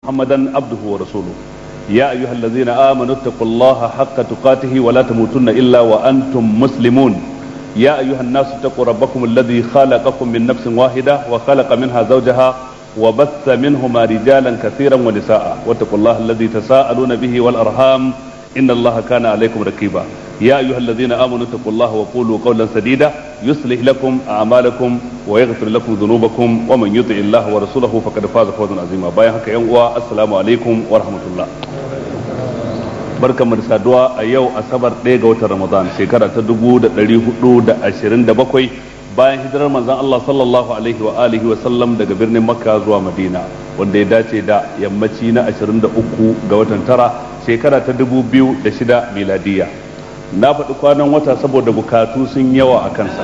محمدا عبده ورسوله يا أيها الذين آمنوا اتقوا الله حق تقاته ولا تموتن إلا وأنتم مسلمون يا أيها الناس اتقوا ربكم الذي خلقكم من نفس واحدة وخلق منها زوجها وبث منهما رجالا كثيرا ونساء واتقوا الله الذي تساءلون به والأرحام إن الله كان عليكم رقيبا يا أيها الذين آمنوا اتقوا الله وقولوا قولا سديدا يصلح لكم أعمالكم ويغفر لكم ذنوبكم ومن يطع الله ورسوله فقد فاز فوزا عظيما بايا هكا السلام عليكم ورحمة الله barkan mu da saduwa a yau asabar ɗaya ga watan ramadan shekara ta dubu da ɗari hudu da ashirin da bakwai bayan hijirar manzon Allah sallallahu alaihi wa alihi wa sallam daga birnin makka zuwa madina wanda ya dace da yammaci na ashirin da uku ga watan tara shekara ta dubu biyu da shida miladiya na faɗi kwanan wata saboda bukatu sun yawa a kansa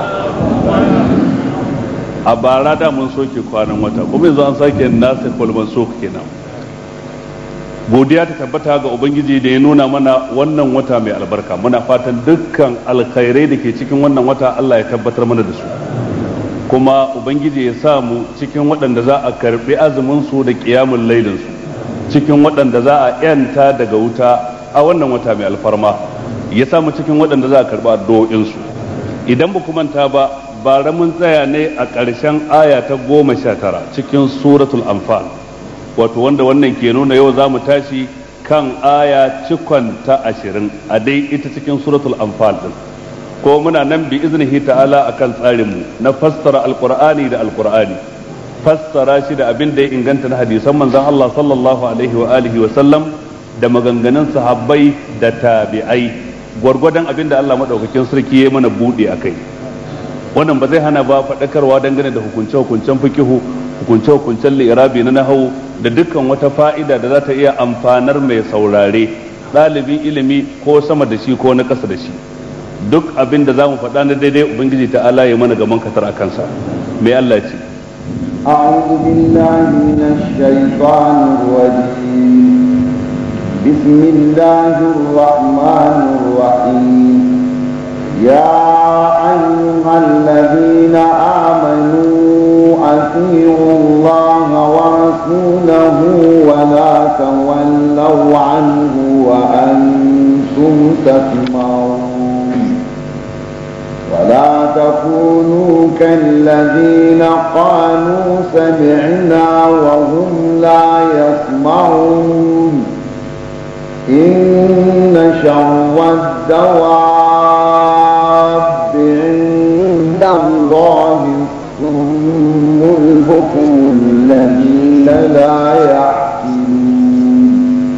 a bara da mun soke kwanan wata kuma yanzu an sake nasa kwalman soke kenan godiya ta tabbata ga ubangiji da ya nuna mana wannan wata mai albarka muna fatan dukkan alkhairai da ke cikin wannan wata Allah ya tabbatar mana da su kuma ubangiji ya sa mu cikin waɗanda za a karɓi azumin su da ƙiyamun lailin su cikin waɗanda za a yanta daga wuta a wannan wata mai alfarma ya sa mu cikin waɗanda za a karɓi addu'o'in su idan ba manta ba bara mun tsaya ne a ƙarshen aya ta goma sha tara cikin suratul anfal wato wanda wannan ke nuna yau za mu tashi kan aya cikon ta ashirin a dai ita cikin suratul anfal din ko muna nan bi iznihi ta'ala akan tsarinmu na fassara alqur'ani da alqur'ani fassara shi da abin da ya inganta na hadisan manzon Allah sallallahu alaihi wa alihi wa sallam da maganganun sahabbai da tabi'ai gwargwadon abin da Allah madaukakin sarki ya mana bude akai wannan ba zai hana ba faɗakarwa dangane da hukunce-hukuncen fikihu hukunce-hukuncen li'irabi na nahawu da dukkan wata fa'ida da za ta iya amfanar mai saurare ɗalibin ilimi ko sama da shi ko na ƙasa da shi duk abin da za mu faɗa na daidai ubangiji ta ala ya mana gaban katar a kansa mai Allah ce أعوذ بالله من الشيطان الرجيم بسم الله الرحمن الرحيم يا أيها الذين آمنوا أطيعوا الله ورسوله ولا تولوا عنه وأنتم تسمعون ولا تكونوا كالذين قالوا سمعنا وهم لا يسمعون إن شر الدواب عند الله الصم البكم الذين لا يعقلون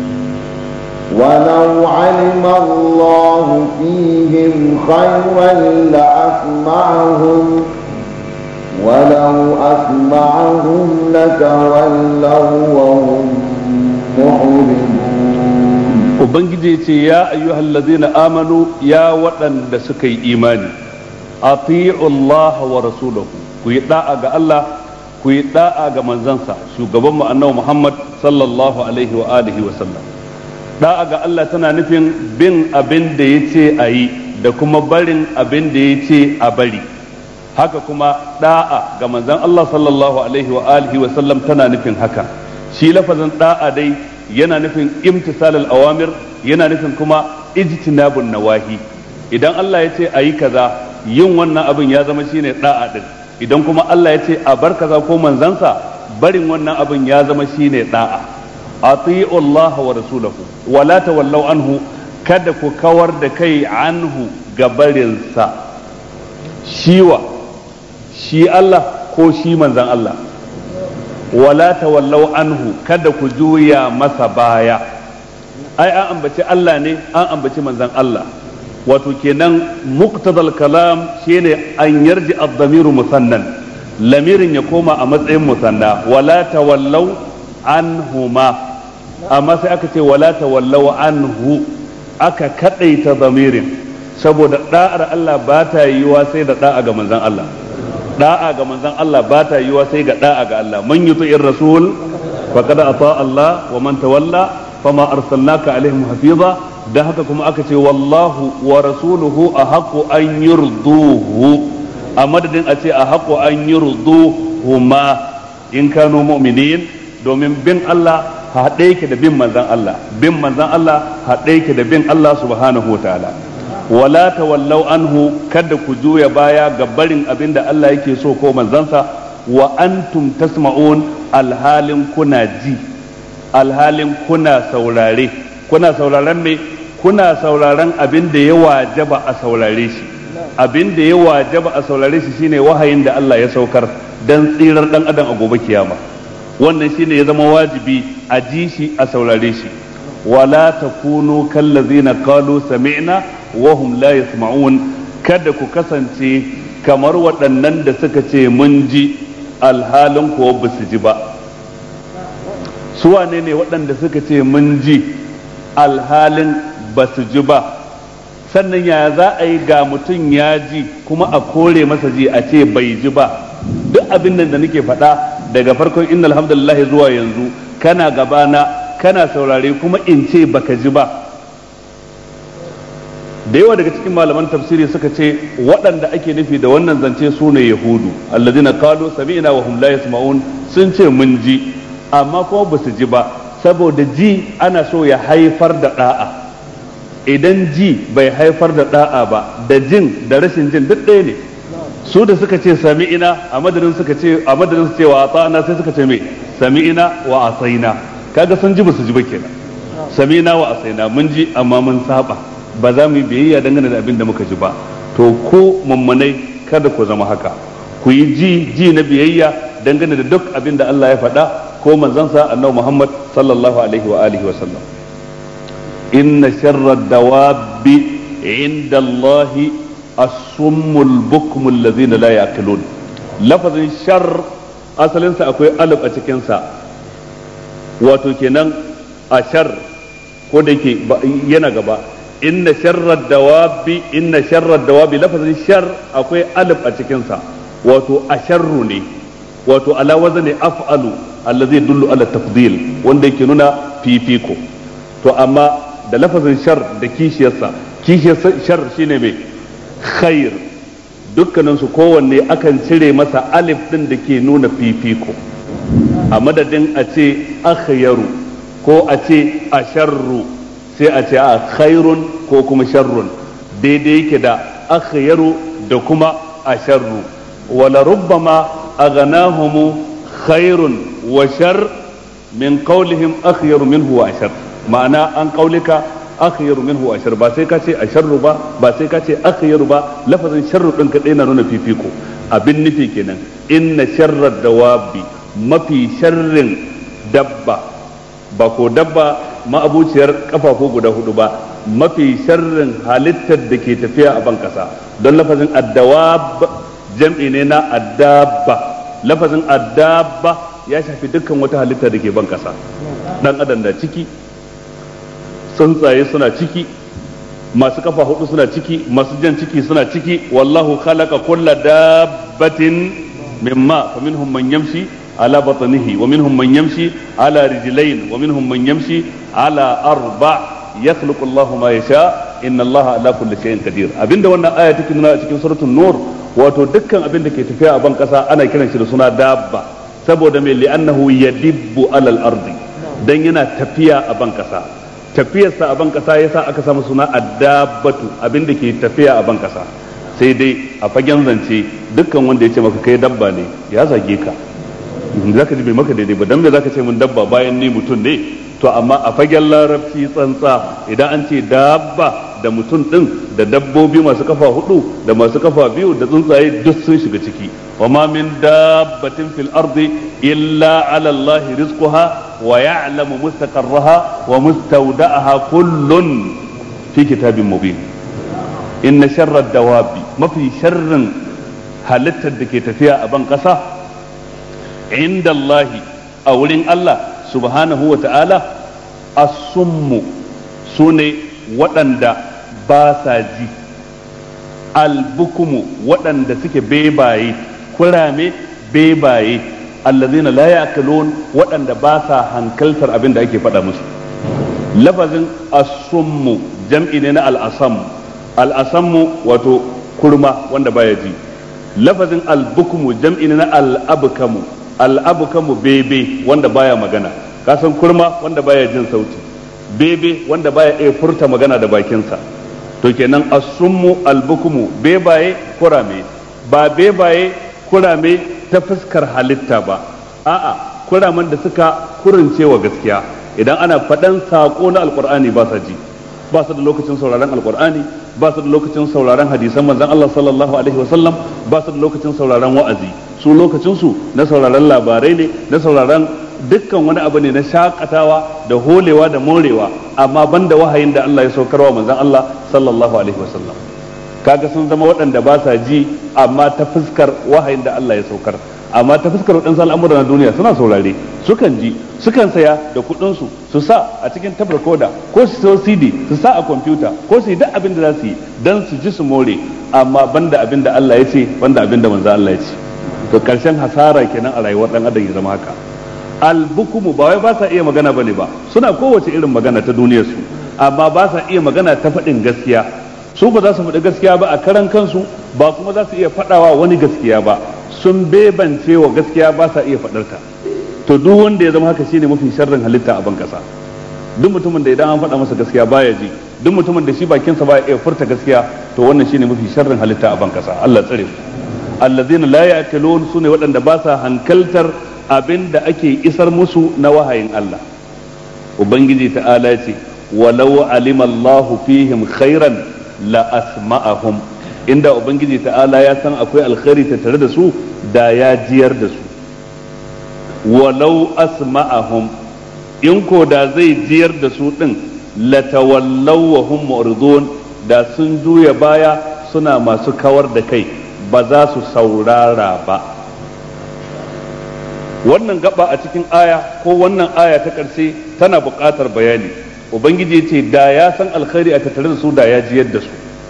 ولو علم الله فيهم خيرا لأسمعهم ولو أسمعهم لتولوا وهم معرضون ubangiji ce ya ayyuhal ladzina amanu ya waɗanda suka yi imani ati'u Allah wa rasulahu ku yi da'a ga Allah ku yi da'a ga manzansa shugaban mu annabi Muhammad sallallahu alaihi wa alihi wa sallam da'a ga Allah tana nufin bin abin da yace a yi da kuma barin abin da yace a bari haka kuma da'a ga manzan Allah sallallahu alaihi wa alihi wa sallam tana nufin haka shi lafazin da'a dai yana nufin imtisal awamir yana nufin kuma ijtinabun nawahi idan Allah ya ce a yi kaza yin wannan abin ya zama shine da'a din idan kuma Allah ya ce a bar kaza ko manzansa barin wannan abin ya zama shine da'a ati'u Allah wa rasulahu wa la tawallaw anhu kada ku kawar da kai anhu ga barinsa shiwa shi Allah ko shi manzan Allah wala tawallaw anhu kada ku juya masa baya ai an ambaci Allah ne an ambaci manzan Allah wato kenan muqtadal kalam shine an yarji ad-damiru musannan lamirin ya koma a matsayin musanna wala tawallaw anhuma amma sai aka ce wala tawallaw anhu aka kadaita damirin saboda da'ar Allah ba ta yiwa sai da da'a ga manzan Allah da'a ga manzon Allah ba ta yiwa sai ga da'a ga Allah man yuti'ir rasul faqad ata Allah wa man tawalla fama arsalnaka alaihim hafiza da haka kuma aka ce wallahu wa rasuluhu ahaqu an yurduhu a madadin a ce ahaqu an yurduhuma in kanu mu'minin domin bin Allah haɗe yake da bin manzan Allah bin manzan Allah haɗe yake da bin Allah subhanahu wa ta'ala wala tawallau anhu kada ku juya baya ga barin abin da Allah yake so ko manzansa wa antum tasma'un alhalin kuna ji alhalin kuna saurare kuna sauraren me kuna sauraren abin da ya wajaba a saurare shi abin da ya wajaba a saurare shi shine wahayin da Allah ya saukar dan tsirar dan adam a gobe kiyama wannan shine ya zama wajibi a ji shi a saurare shi wala takunu kallazina qalu sami'na wa hum la yasma'un kada ku kasance kamar waɗannan da suka ce mun ji alhalin kuwa ba su ji ba su wane ne waɗanda suka ce mun ji alhalin ba su ji ba sannan ya za a yi ga mutum ya ji kuma a kore masa ji a ce bai ji ba duk abin nan da nake faɗa daga farkon inna alhamdulillah zuwa yanzu kana gabana kana saurare kuma in ce baka ji ba da yawa daga cikin malaman tafsiri suka ce waɗanda ake nufi da wannan zance su ne yahudu alladina qalu sami'na wa hum la yasma'un sun ce mun ji amma kuma ba su ji ba saboda ji ana so ya haifar da da'a idan ji bai haifar da da'a ba da jin da rashin jin duk ɗaya ne su da suka ce sami'ina a madadin suka ce a madadin su ce wa ata'ana sai suka ce me sami'ina wa asaina kaga sun ji ba su ji ba kenan sami'ina wa asaina mun ji amma mun saba ba za mu yi biyayya dangane da abin da muka ji ba to ko mummunai kada ku zama haka ku yi ji ji na biyayya dangane da duk abin da Allah ya faɗa ko manzansa annabi Muhammad sallallahu alaihi wa alihi wa sallam inna sharra dawabi inda Allah as-summul bukmul ladina la yaqilun lafazin shar asalinsa akwai alif a cikin sa wato kenan a shar ko da yake yana gaba inna sharrar dawabi inna sharrar dawabi lafazin shar akwai alif a cikinsa wato asharru ne wato ala wazani af'alu allazi dullu ala tafdil wanda yake nuna fifiko to amma da lafazin shar da kishiyarsa kishiyar shar shine mai khair dukkanin su kowanne akan cire masa alif din da ke nuna fifiko a madadin a ce akhyaru ko a ce asharru sai a ce a khairun ko kuma sharrun daidai yake da akhyaru da kuma asharru wala rubbama aghnahum khairun wa shar min qawlihim akhyaru minhu wa ashar ma'ana an qaulika akhyaru minhu wa ashar ba sai ka ce asharru ba ba sai ka ce akhyaru ba lafazin sharru din kadai na nuna fifiko abin nufi kenan inna sharrad dawabi mafi sharrin dabba ba ko dabba ma'abuciyar kafafu guda hudu ba mafi sharrin halittar da ke tafiya a ban kasa don lafazin addawab jam'i ne na addabba lafazin addabba ya shafi dukkan wata halitta da ke ban kasa dan adam da ciki tsuntsaye suna ciki masu kafa hudu suna ciki masu jan ciki suna ciki wallahu khalaqa kulla dabbatin mimma faminhum man yamshi على بطنه ومنهم من يمشي على رجلين ومنهم من يمشي على أربع يخلق الله ما يشاء إن الله على كل شيء قدير abinda wannan aya take nuna a cikin suratul nur wato dukkan abin da ke tafiya a ban kasa ana kiran shi da suna dabba saboda mai li'annahu yadibbu alal ardi dan yana tafiya a ban kasa tafiyarsa a ban kasa yasa aka samu suna addabatu abin da ke tafiya a ban kasa sai dai a fagen zance dukkan wanda ya ce maka kai dabba ne ya zage ka za ka ji bai maka daidai ba dan me za ka ce mun dabba bayan ni mutum ne to amma a fagen larabci tsantsa idan an ce dabba da mutum din da dabbobi masu kafa hudu da masu kafa biyu da tsuntsaye duk sun shiga ciki wa ma min dabbatin fil ardi illa ala allahi rizquha wa ya'lamu mustaqarraha wa mustawda'aha kullun fi kitabin mubin inna sharra dawabi mafi sharrin halittar da ke tafiya a ban kasa inda Allahi a wurin Allah subhanahu wa ta'ala asummu su ne waɗanda ba sa ji albukumu waɗanda suke bebaye kurame bebaye allazina la ya'kulun waɗanda ba sa hankaltar abin da ake faɗa musu lafazin asummu jam'i ne na al'asam al'asammu wato kurma wanda baya ji lafazin albukumu jam'i ne na al'abkamu al'abukamu bebe wanda baya magana kasan kurma wanda baya jin sauti bebe wanda baya iya furta magana da bakinsa to kenan asummu albukumu bebaye kurame ba bebaye kurame ta fuskar halitta ba a'a kuraman da suka kurince wa gaskiya idan ana faɗan saƙo na alƙur'ani ba sa ji ba su da lokacin sauraron alƙur'ani ba su da lokacin sauraron hadisan manzon Allah sallallahu alaihi wasallam ba su da lokacin sauraron wa'azi su lokacin su na sauraron labarai ne na sauraron dukkan wani abu ne na shakatawa da holewa da morewa amma banda wahayin da Allah ya saukarwa manzon Allah sallallahu alaihi wasallam kaga sun zama waɗanda ba sa ji amma ta fuskar wahayin da Allah ya saukar amma ta fuskar waɗansu al'amura na duniya suna saurare sukan ji sukan saya da kuɗinsu su sa a cikin tabar koda ko su sayo cd su sa a kwamfuta ko su yi duk abin da za su yi don su ji su more amma banda abin da Allah ya ce banda abin da manzo Allah ya ce to karshen hasara kenan a rayuwar dan adam ya zama haka albukumu ba wai ba sa iya magana bane ba suna kowace irin magana ta duniyar su amma ba sa iya magana ta faɗin gaskiya su ba za su faɗi gaskiya ba a karan kansu ba kuma za su iya faɗawa wani gaskiya ba sun bebance wa gaskiya ba sa iya faɗarta to duk wanda ya zama haka shine mafi sharrin halitta a ban kasa duk mutumin da idan an faɗa masa gaskiya baya ji duk mutumin da shi bakinsa baya iya furta gaskiya to wannan shine mafi sharrin halitta a ban kasa Allah tsare mu allazina la ya'kulun sune waɗanda ba sa hankaltar abin da ake isar musu na wahayin Allah ubangiji ta'ala ce walau alima Allahu fihim khairan la asma'ahum inda ubangiji ta'ala ya san akwai alkhairi ta tare da su da ya jiyar da su walau asma'ahum in ko da zai jiyar da su din latawallaw wa hum mu'ridun da sun juya baya suna masu kawar da kai ba za su saurara ba wannan gaba a cikin aya ko wannan aya ta ƙarshe tana buƙatar bayani ubangiji ce da ya san alkhairi a tattare da su da ya jiyar da su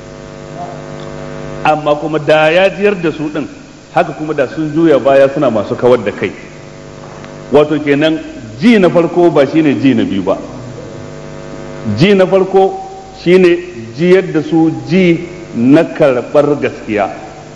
amma kuma da ya jiyar da su din haka kuma da sun juya baya suna masu kawar da kai wato kenan ji na farko ba shine ji na biyu ba ji na farko shine jiyar da su ji na karɓar gaskiya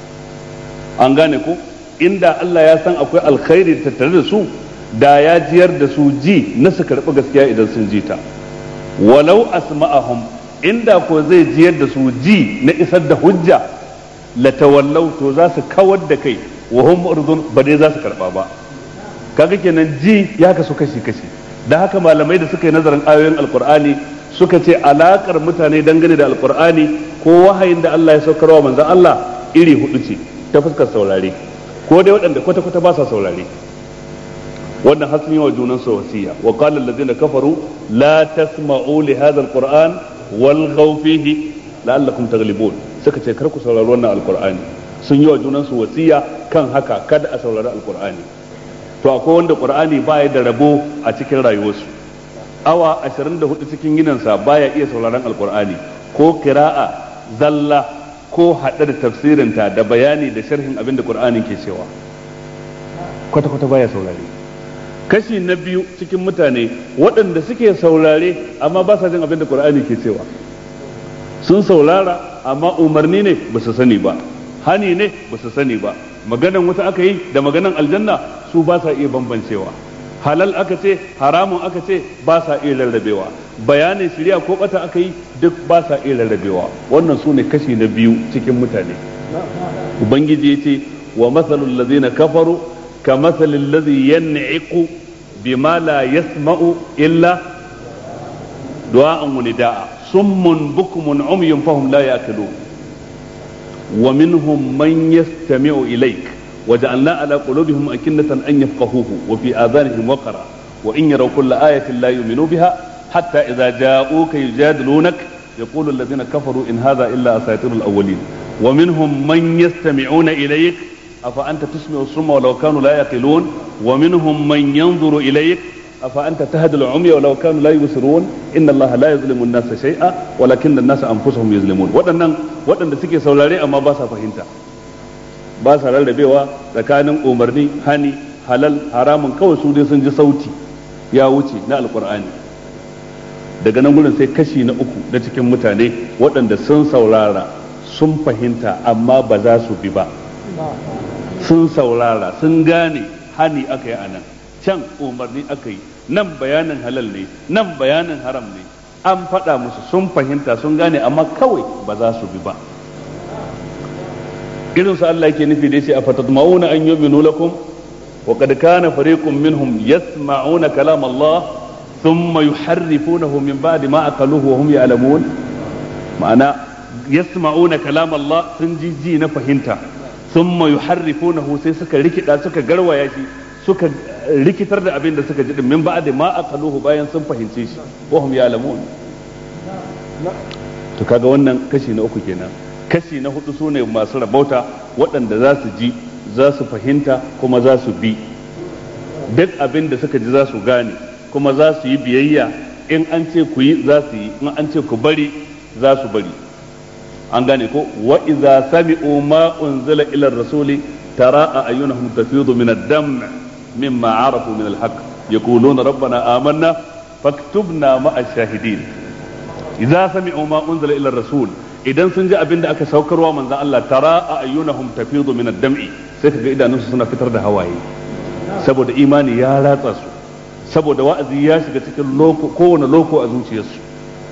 an gane ko inda Allah ya san akwai alkhairi tattare da su da ya jiyar da su ji na su karɓi gaskiya idan sun ji ta walau asma'ahum inda ko zai jiyar da su ji na isar da hujja latawallau to za su kawar da kai wa hum mu'ridun ba dai za su karba ba kaga kenan ji ya kasu kashi kashi da haka malamai da suka yi nazarin ayoyin alqur'ani suka ce alakar mutane dangane da alqur'ani ko wahayin da Allah ya saukarwa manzon Allah iri hudu ce ta fuskar saurare ko dai waɗanda kwata kwata ba sa saurare wannan har sun yi wa junan su wasiya wa qala allazina kafaru la tasma'u li hadha alquran wal fihi la'allakum taghlibun suka ce kar ku saurari wannan alqur'ani sun yi wa junan su wasiya kan haka kada a saurari alqur'ani to akwai wanda qur'ani baya da rabo a cikin rayuwarsu awa 24 cikin gidansa baya iya sauraron alqur'ani ko qira'a zalla ko hada da tafsirinta da bayani da sharhin abin da qur'ani ke cewa kwata kwata baya saurare kashi na biyu cikin mutane waɗanda suke saurare amma ba sa jin abin da qur'ani ke cewa sun saurara amma umarni ne ba su sani ba hani ne ba su sani ba maganan wuta aka yi da maganan aljanna su ba sa iya bambancewa halal aka ce haramun aka ce ba sa iya rarrabewa bayanin shirya ko bata aka yi duk ba sa iya rarrabewa wannan su ne kashi na biyu cikin mutane ubangiji ya ce wa matsalul ladzina kafaru ka matsalin ladzi yan'iqu bima la yasma'u illa du'a'an wa nida'a summun bukmun umyun fahum la ya'qilun wa minhum man yastami'u ilayk وجعلنا على قلوبهم أكنة أن يفقهوه وفي آذانهم وقرا وإن يروا كل آية لا يؤمنوا بها حتى إذا جاءوك يجادلونك يقول الذين كفروا إن هذا إلا أساطير الأولين ومنهم من يستمعون إليك أفأنت تسمع الصم ولو كانوا لا يقلون ومنهم من ينظر إليك أفأنت تهدي العمي ولو كانوا لا يبصرون إن الله لا يظلم الناس شيئا ولكن الناس أنفسهم يظلمون وأن وأن سكي سولاري أما باسا فهمتا ba sa rarrabewa tsakanin umarni hani halal haramun kawai su dai sun ji sauti ya wuce na alkur'ani daga nan gudun sai kashi na uku na cikin mutane waɗanda sun saurara sun fahimta amma ba za su bi ba sun saurara sun gane hani aka yi anan can umarni aka yi nan bayanin halal ne nan bayanin haram ne an faɗa musu sun fahimta sun gane amma kawai ba za su bi ba irin su Allah yake nufi dai sai a fatatma'una an yu'minu lakum wa qad kana fariqun minhum yasma'una kalam Allah thumma yuharrifunahu min ba'di ma aqaluhu wa hum ya'lamun ma'ana yasma'una kalam Allah sun ji ji na fahimta thumma yuharrifunahu sai suka rikida suka garwaya shi suka rikitar da abin da suka ji min ba'di ma aqaluhu bayan sun fahimce shi wa hum ya'lamun to kaga wannan kashi na uku kenan kashi na hudu su ne masu rabauta waɗanda za su ji za su fahimta kuma za su bi duk abin da suka ji za su gane kuma za su yi biyayya in an ce ku yi za su yi in an ce ku bari za su bari an gane ko wa idza sami'u ma unzila ila rasuli tara ayunahum tafidu min ad-dam mimma arafu min al-haqq yaquluna rabbana amanna faktubna ma'a shahidin idza sami'u ma unzila ila rasul idan sun ji abin da aka saukarwa manzon Allah tara a ayyunahum tafidu min ad-dam'i sai kaga idanunsu suna fitar da hawaye saboda imani ya ratsa su saboda wa'azi ya shiga cikin loko kowane loko a zuciyarsu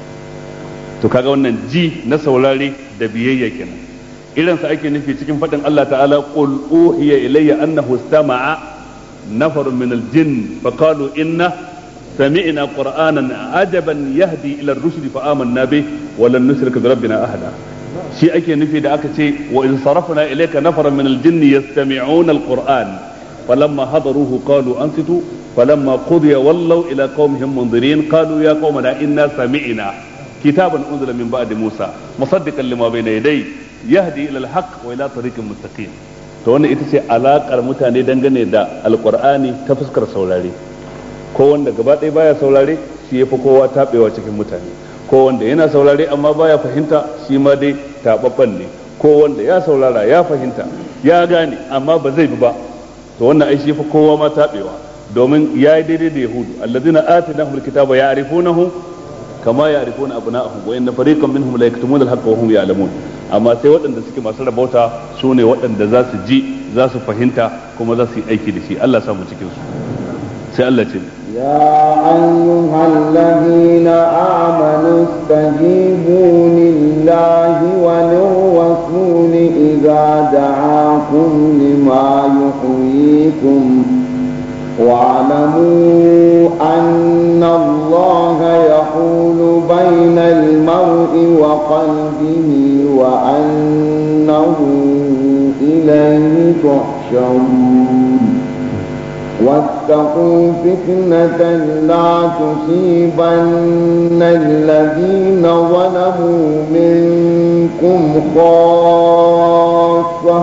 to kaga wannan ji na saurare da biyayya kenan irin sa ake nufi cikin faɗin Allah ta'ala qul uhiya ilayya annahu istama'a nafarun min al-jinn faqalu inna سمعنا قرآنا عجبا يهدي إلى الرشد فآمنا به ولن نشرك بربنا أحدا شيء أكي نفي دا أكتي وإذ صرفنا إليك نفرا من الجن يستمعون القرآن فلما حضروه قالوا أنصتوا فلما قضي ولوا إلى قومهم منذرين قالوا يا قومنا إنا سمعنا كتابا أنزل من بعد موسى مصدقا لما بين يديه يهدي إلى الحق وإلى طريق مستقيم to wannan ita ce alaƙar mutane dangane da alƙur'ani ta fuskar saurare ko wanda gaba ɗaya baya saurare shi ya fi kowa taɓewa cikin mutane ko wanda yana saurare amma baya fahimta shi ma dai taɓaɓɓen ne ko wanda ya saurara ya fahimta ya gane amma ba zai bi ba to wannan ai shi fi kowa ma taɓewa domin ya yi daidai da yahudu allazina atinahum alkitaba ya'rifunahu kama ya'rifuna abna'ahum wa inna fariqan minhum la yaktumuna alhaqqa wa hum ya'lamun amma sai waɗanda suke masu rabauta su ne waɗanda za su ji za su fahimta kuma za su yi aiki da shi Allah samu cikin su sai Allah ce يا أيها الذين آمنوا استجيبوا لله وللرسول إذا دعاكم لما يحييكم واعلموا أن الله يحول بين المرء وقلبه وأنه إليه تحشرون واتقوا فتنة لا تصيبن الذين ظلموا منكم خاصة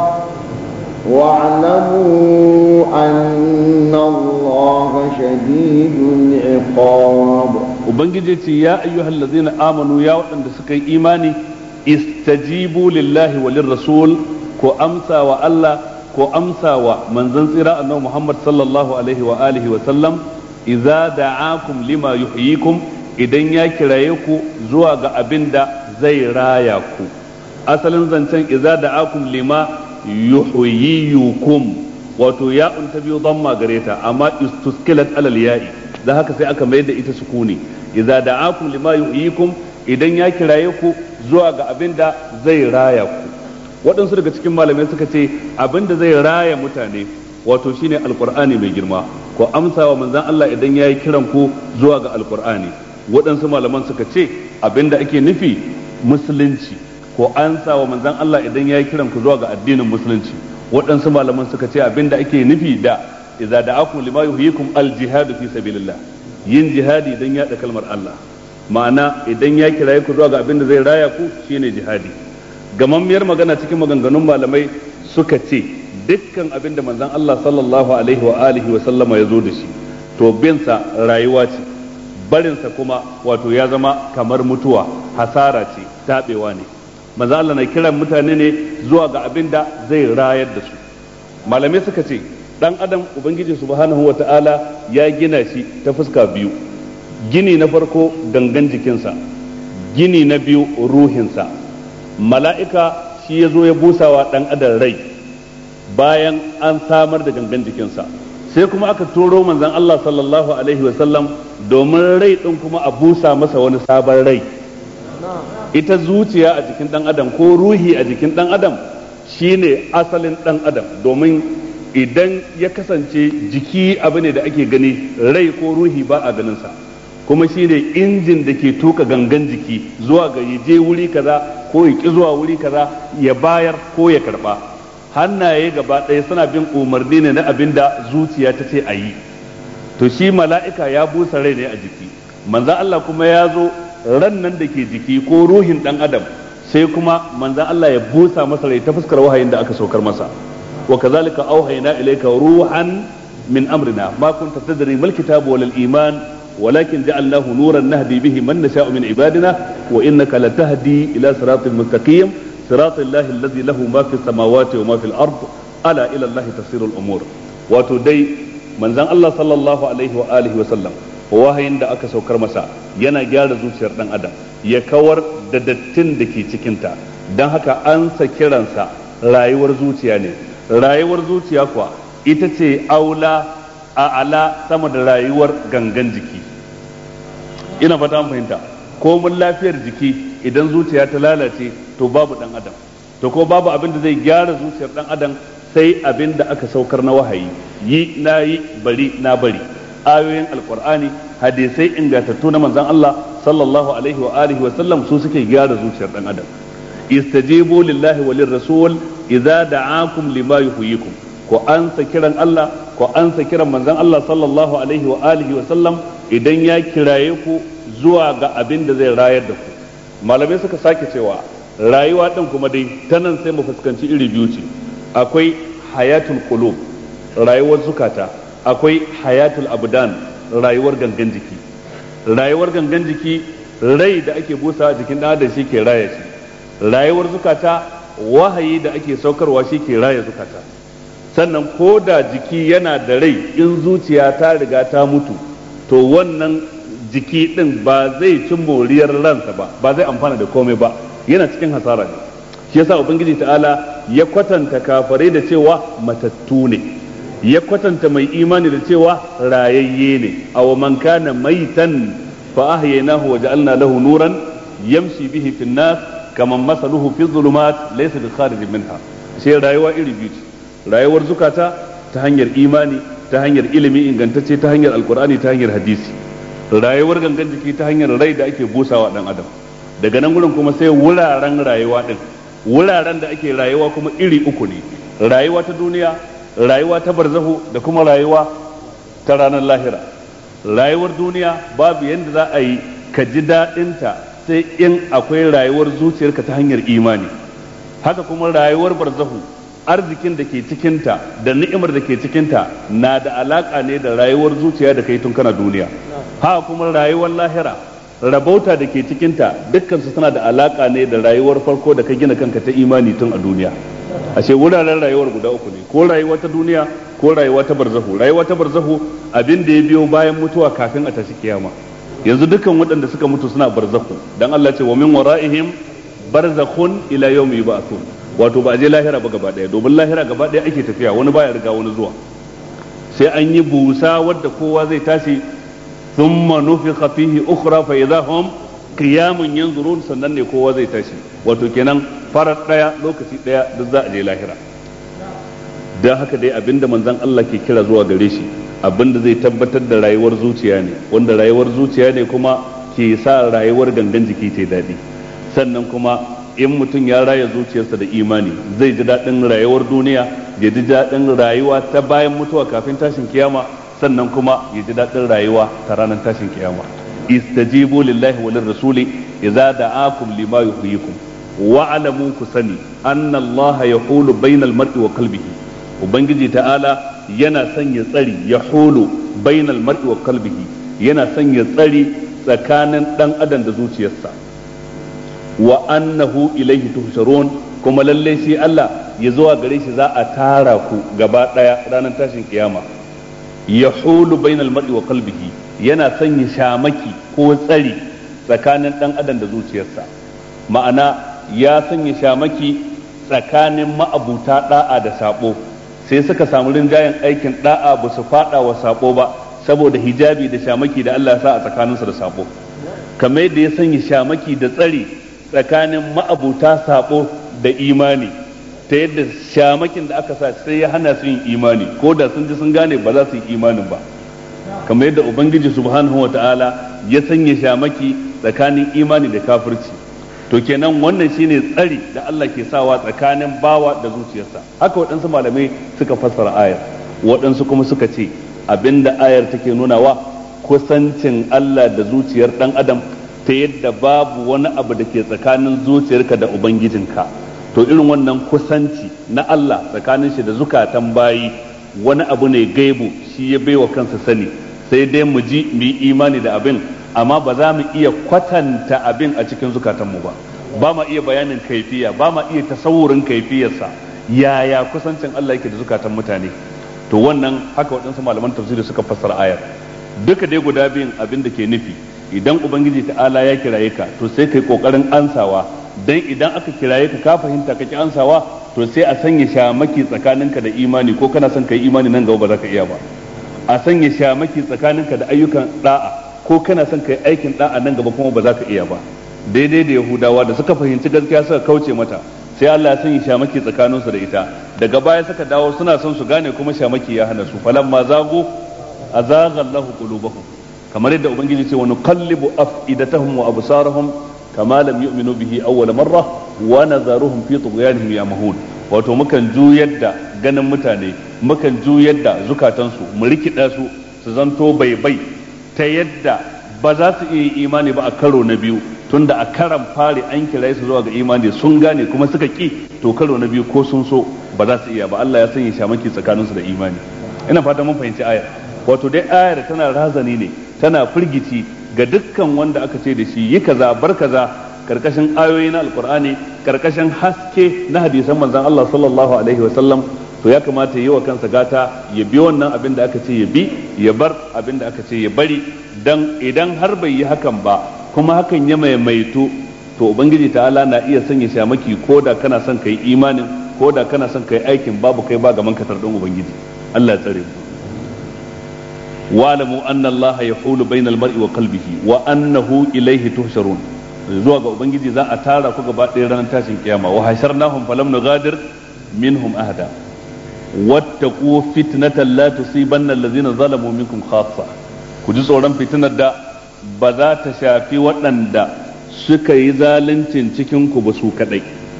واعلموا أن الله شديد العقاب ubangiji ya ayyuhal ladzina amanu ya waɗanda suka yi imani istajibu lillahi walir rasul ko amsa wa Allah ko amsa wa manzon tsira annabi Muhammad sallallahu alaihi wa alihi wa sallam idza da'akum lima yuhyikum idan ya kiraye ku zuwa ga abin da zai raya ku asalin zancen idza da'akum lima yuhyiyukum wato ya'un ta biyu dhamma gare ta amma istuskilat alal ya'i da haka sai aka mayar da ita sukuni idza da'akum lima yuhyikum idan ya kiraye ku zuwa ga abin da zai raya ku waɗansu daga cikin malamai suka ce abin da zai raya mutane wato shine alqur'ani mai girma ko amsa wa manzon Allah idan ya yi kiran ku zuwa ga alqur'ani waɗansu malaman suka ce abin da ake nufi musulunci ko ansa wa manzon Allah idan ya yi kiran ku zuwa ga addinin musulunci waɗansu malaman suka ce abin da ake nufi da idza da'akum lima yuhyikum al-jihad fi sabilillah yin jihadi idan ya da kalmar Allah ma'ana idan ya kiraye ku zuwa ga abin da zai raya ku shine jihadi gamammiyar magana cikin maganganun malamai suka ce dukkan abin da manzon Allah sallallahu alaihi wa alihi wa sallama ya zo da shi to binsa rayuwa ce barinsa kuma wato ya zama kamar mutuwa hasara ce tabewa ne manzon Allah na kiran mutane ne zuwa ga abin da zai rayar da su malamai suka ce dan adam ubangiji subhanahu wata'ala ya gina shi ta fuska biyu gini na farko gangan jikinsa gini na biyu ruhinsa mala'ika shi ya zo ya busawa dan adam rai bayan an samar da gangan jikinsa sai kuma aka turo manzon Allah sallallahu alaihi wasallam domin rai din kuma a busa masa wani sabon rai ita zuciya a jikin dan adam ko ruhi a jikin dan adam shine asalin dan adam domin idan ya kasance jiki abu ne da ake gani rai ko ruhi ba a ganin sa kuma shine injin da ke tuka gangan jiki zuwa ga je wuri kaza ko ya ki zuwa wuri kaza ya bayar ko ya karba hannaye gaba ɗaya suna bin umarni ne na abin da zuciya ta ce a yi to shi mala'ika ya busa rai ne a jiki manzan Allah kuma ya zo ran nan da ke jiki ko ruhin ɗan adam sai kuma manzan Allah ya busa masa rai ta fuskar wahayin da aka saukar masa wa kazalika auhayna ilayka ruhan min amrina ma kunta tadri mal kitabu wal iman ولكن جعلناه نورا نهدي به من نشاء من عبادنا وانك لتهدي الى صراط مستقيم صراط الله الذي له ما في السماوات وما في الارض الا الى الله تصير الامور wato dai manzon Allah sallallahu alaihi wa alihi wa sallam wahayin da aka saukar masa yana gyara zuciyar dan adam ya kawar da dattin da ke cikinta don haka an sa kiransa rayuwar zuciya ne rayuwar zuciya kuwa ita ce aula a ala sama da rayuwar gangan jiki ina fata an fahimta ko mun lafiyar jiki idan zuciya ta lalace to babu dan adam to ko babu abin da zai gyara zuciyar dan adam sai abin da aka saukar na wahayi yi na yi bari na bari ayoyin alkur'ani hadisai ingantattu na manzon Allah sallallahu alaihi wa alihi wa sallam su suke gyara zuciyar dan adam istajibu lillahi wa lirrasul idza da'akum lima yuhyikum ko ansa kiran Allah ko ansa kiran manzon Allah sallallahu alaihi wa alihi wa sallam idan ya kiraye ku zuwa ga abin da zai rayar da ku malamai suka sake cewa rayuwa din kuma dai ta nan sai mu fuskanci iri biyu ce akwai hayatul qulub rayuwar zukata akwai hayatul abdan rayuwar gangan jiki rayuwar gangan jiki rai da ake busa jikin dan adam shi ke raya shi rayuwar zukata wahayi da ake saukarwa shi ke raya zukata sannan ko da jiki yana da rai in zuciya ta riga ta mutu to wannan jiki din ba zai ci moriyar ransa ba ba zai amfana da komai ba yana cikin hasara ne shi yasa ubangiji ta'ala ya kwatanta kafare da cewa matattu ne ya kwatanta mai imani da cewa rayayye ne aw man kana maitan fa ahyaynahu wa ja'alna lahu nuran yamshi bihi fin nas kaman masaluhu fi dhulumat laysa bi kharij minha sai rayuwa iri biyu rayuwar zukata ta hanyar imani ta hanyar ilimi ingantacce ta hanyar alkur'ani ta hanyar hadisi rayuwar gangan jiki ta hanyar rai da ake busawa dan adam daga nan gurin kuma sai wuraren rayuwa din wuraren da ake rayuwa kuma iri uku ne rayuwa ta duniya rayuwa ta barzahu da kuma rayuwa ta ranar lahira rayuwar duniya babu yadda za a yi ka ji daɗinta sai in akwai rayuwar zuciyarka ta hanyar imani haka kuma rayuwar barzahu arzikin da ke cikinta da ni'imar da ke cikinta na da alaka ne da rayuwar zuciya da kai tun kana duniya haka kuma rayuwar lahira rabauta da ke cikinta dukkan su suna da alaka ne da rayuwar farko da ka gina kanka ta imani tun a duniya ashe wuraren rayuwar guda uku ne ko rayuwa ta duniya ko rayuwa ta barzahu rayuwa ta barzahu abin da ya biyo bayan mutuwa kafin a tashi kiyama yanzu dukkan waɗanda suka mutu suna barzahu dan Allah ce wa min wara'ihim barzakhun ila yawmi yub'athun wato ba a je lahira ba gaba daya domin lahira gaba daya ake tafiya wani baya riga wani zuwa sai an yi busa wadda kowa zai tashi thumma nufikha fihi ukhra fa idza hum qiyamun yanzurun sannan ne kowa zai tashi wato kenan farar daya lokaci daya duk za a je lahira dan haka dai abinda manzon Allah ke kira zuwa gare shi abinda zai tabbatar da rayuwar zuciya ne wanda rayuwar zuciya ne kuma ke sa rayuwar gangan jiki ta daɗi sannan kuma in mutum ya raya zuciyarsa da imani zai ji daɗin rayuwar duniya ya ji daɗin rayuwa ta bayan mutuwa kafin tashin kiyama sannan kuma ya ji daɗin rayuwa ta ranar tashin kiyama istajibu lillahi wa lirrasuli idza da'akum lima yuhyikum wa alamu ku sani anna Allah yahulu bainal mar'i wa qalbihi ubangiji ta'ala yana sanya tsari yahulu bainal mar'i wa qalbihi yana sanya tsari tsakanin dan adam da zuciyarsa wa annahu ilaihi tuhsharun kuma lalle shi Allah ya zuwa gare shi za a tara ku gaba daya ranar tashin kiyama yahulu bainal mar'i wa qalbihi yana sanya shamaki ko tsari tsakanin dan adam da zuciyarsa ma'ana ya sanya shamaki tsakanin ma'abuta da'a da sabo sai suka samu rinjayen aikin da'a ba su fada wa sabo ba saboda hijabi da shamaki da Allah ya sa a tsakaninsu da sabo kamar yadda ya sanya shamaki da tsari tsakanin ma'abuta sabo da imani ta yadda shamakin da aka sa sai ya hana su yin imani ko da sun ji sun gane ba za su yi imanin ba kamar yadda ubangiji subhanahu wa ta'ala ya sanya shamaki tsakanin imani da kafirci to kenan wannan shine tsari da Allah ke sawa tsakanin bawa da zuciyarsa haka waɗansu malamai suka fassara ayar waɗansu kuma suka ce abinda ayar take nunawa kusancin Allah da zuciyar ɗan adam ta yadda babu wani abu da ke tsakanin zuciyarka da ubangijinka to irin wannan kusanci na Allah tsakanin shi da zukatan bayi wani abu ne gaibu shi ya baiwa kansa sani sai dai mu ji mu yi imani da abin amma ba za mu iya kwatanta abin a cikin zukatanmu ba ba ma iya bayanin kaifiya ba ma iya tasawurin kaifiyarsa yaya kusancin Allah yake da zukatan mutane to wannan haka waɗansu malaman tafsiri suka fassara ayar duka dai guda biyun abin da ke nufi idan ubangiji ta'ala ya kiraye ka to sai kai kokarin ansawa dan idan aka kiraye ka ka fahimta ka ki ansawa to sai a sanya shamaki tsakaninka da imani ko kana son kai imani nan gaba ba za ka iya ba a sanya shamaki tsakaninka da ayyukan da'a ko kana son kai aikin da'a nan gaba kuma ba za ka iya ba daidai da yahudawa da suka fahimci gaskiya suka kauce mata sai Allah ya sanya shamaki tsakaninsu da ita daga baya suka dawo suna son su gane kuma shamaki ya hana su falamma zago azagha Allahu qulubahum kamar yadda ubangiji ce wa nuqallibu afidatahum wa absarahum kama lam yu'minu bihi awwal marra wa nazaruhum fi tughyanihim yamahun wato mukan juyar da ganin mutane mukan juyar da zukatansu mu rikida su su zanto baibai ta yadda ba za su iya imani ba a karo na biyu tunda a karan fari an kira su zuwa ga imani sun gane kuma suka ki to karo na biyu ko sun so ba za su iya ba Allah ya sanya shamaki tsakaninsu da imani ina fata mun fahimci ayar wato dai ayar tana razani ne tana firgici ga dukkan wanda aka ce da shi yi kaza bar kaza karkashin ayoyi na alkur'ani karkashin haske na hadisan manzon Allah sallallahu alaihi wa sallam to ya kamata yi wa kansa gata ya bi wannan abin da aka ce ya bi ya bar abin da aka ce ya bari dan idan har bai yi hakan ba kuma hakan ya maimaitu to ubangiji ta'ala na iya sanya shamaki ko da kana son kai imanin ko da kana son kai aikin babu kai ba gaman katar din ubangiji Allah ya tsare mu wa'lamu anna Allah yahulu bainal mar'i wa qalbihi wa annahu ilayhi tuhsharun zuwa ga ubangiji za a tara ku gaba ɗaya ranar tashin kiyama wa hasharnahum falam nughadir minhum ahada wattaqu fitnatan la tusibanna allazina zalamu minkum khassa ku ji tsoron fitnar da ba za ta shafi waɗanda suka yi zaluncin cikin ku ba su kadai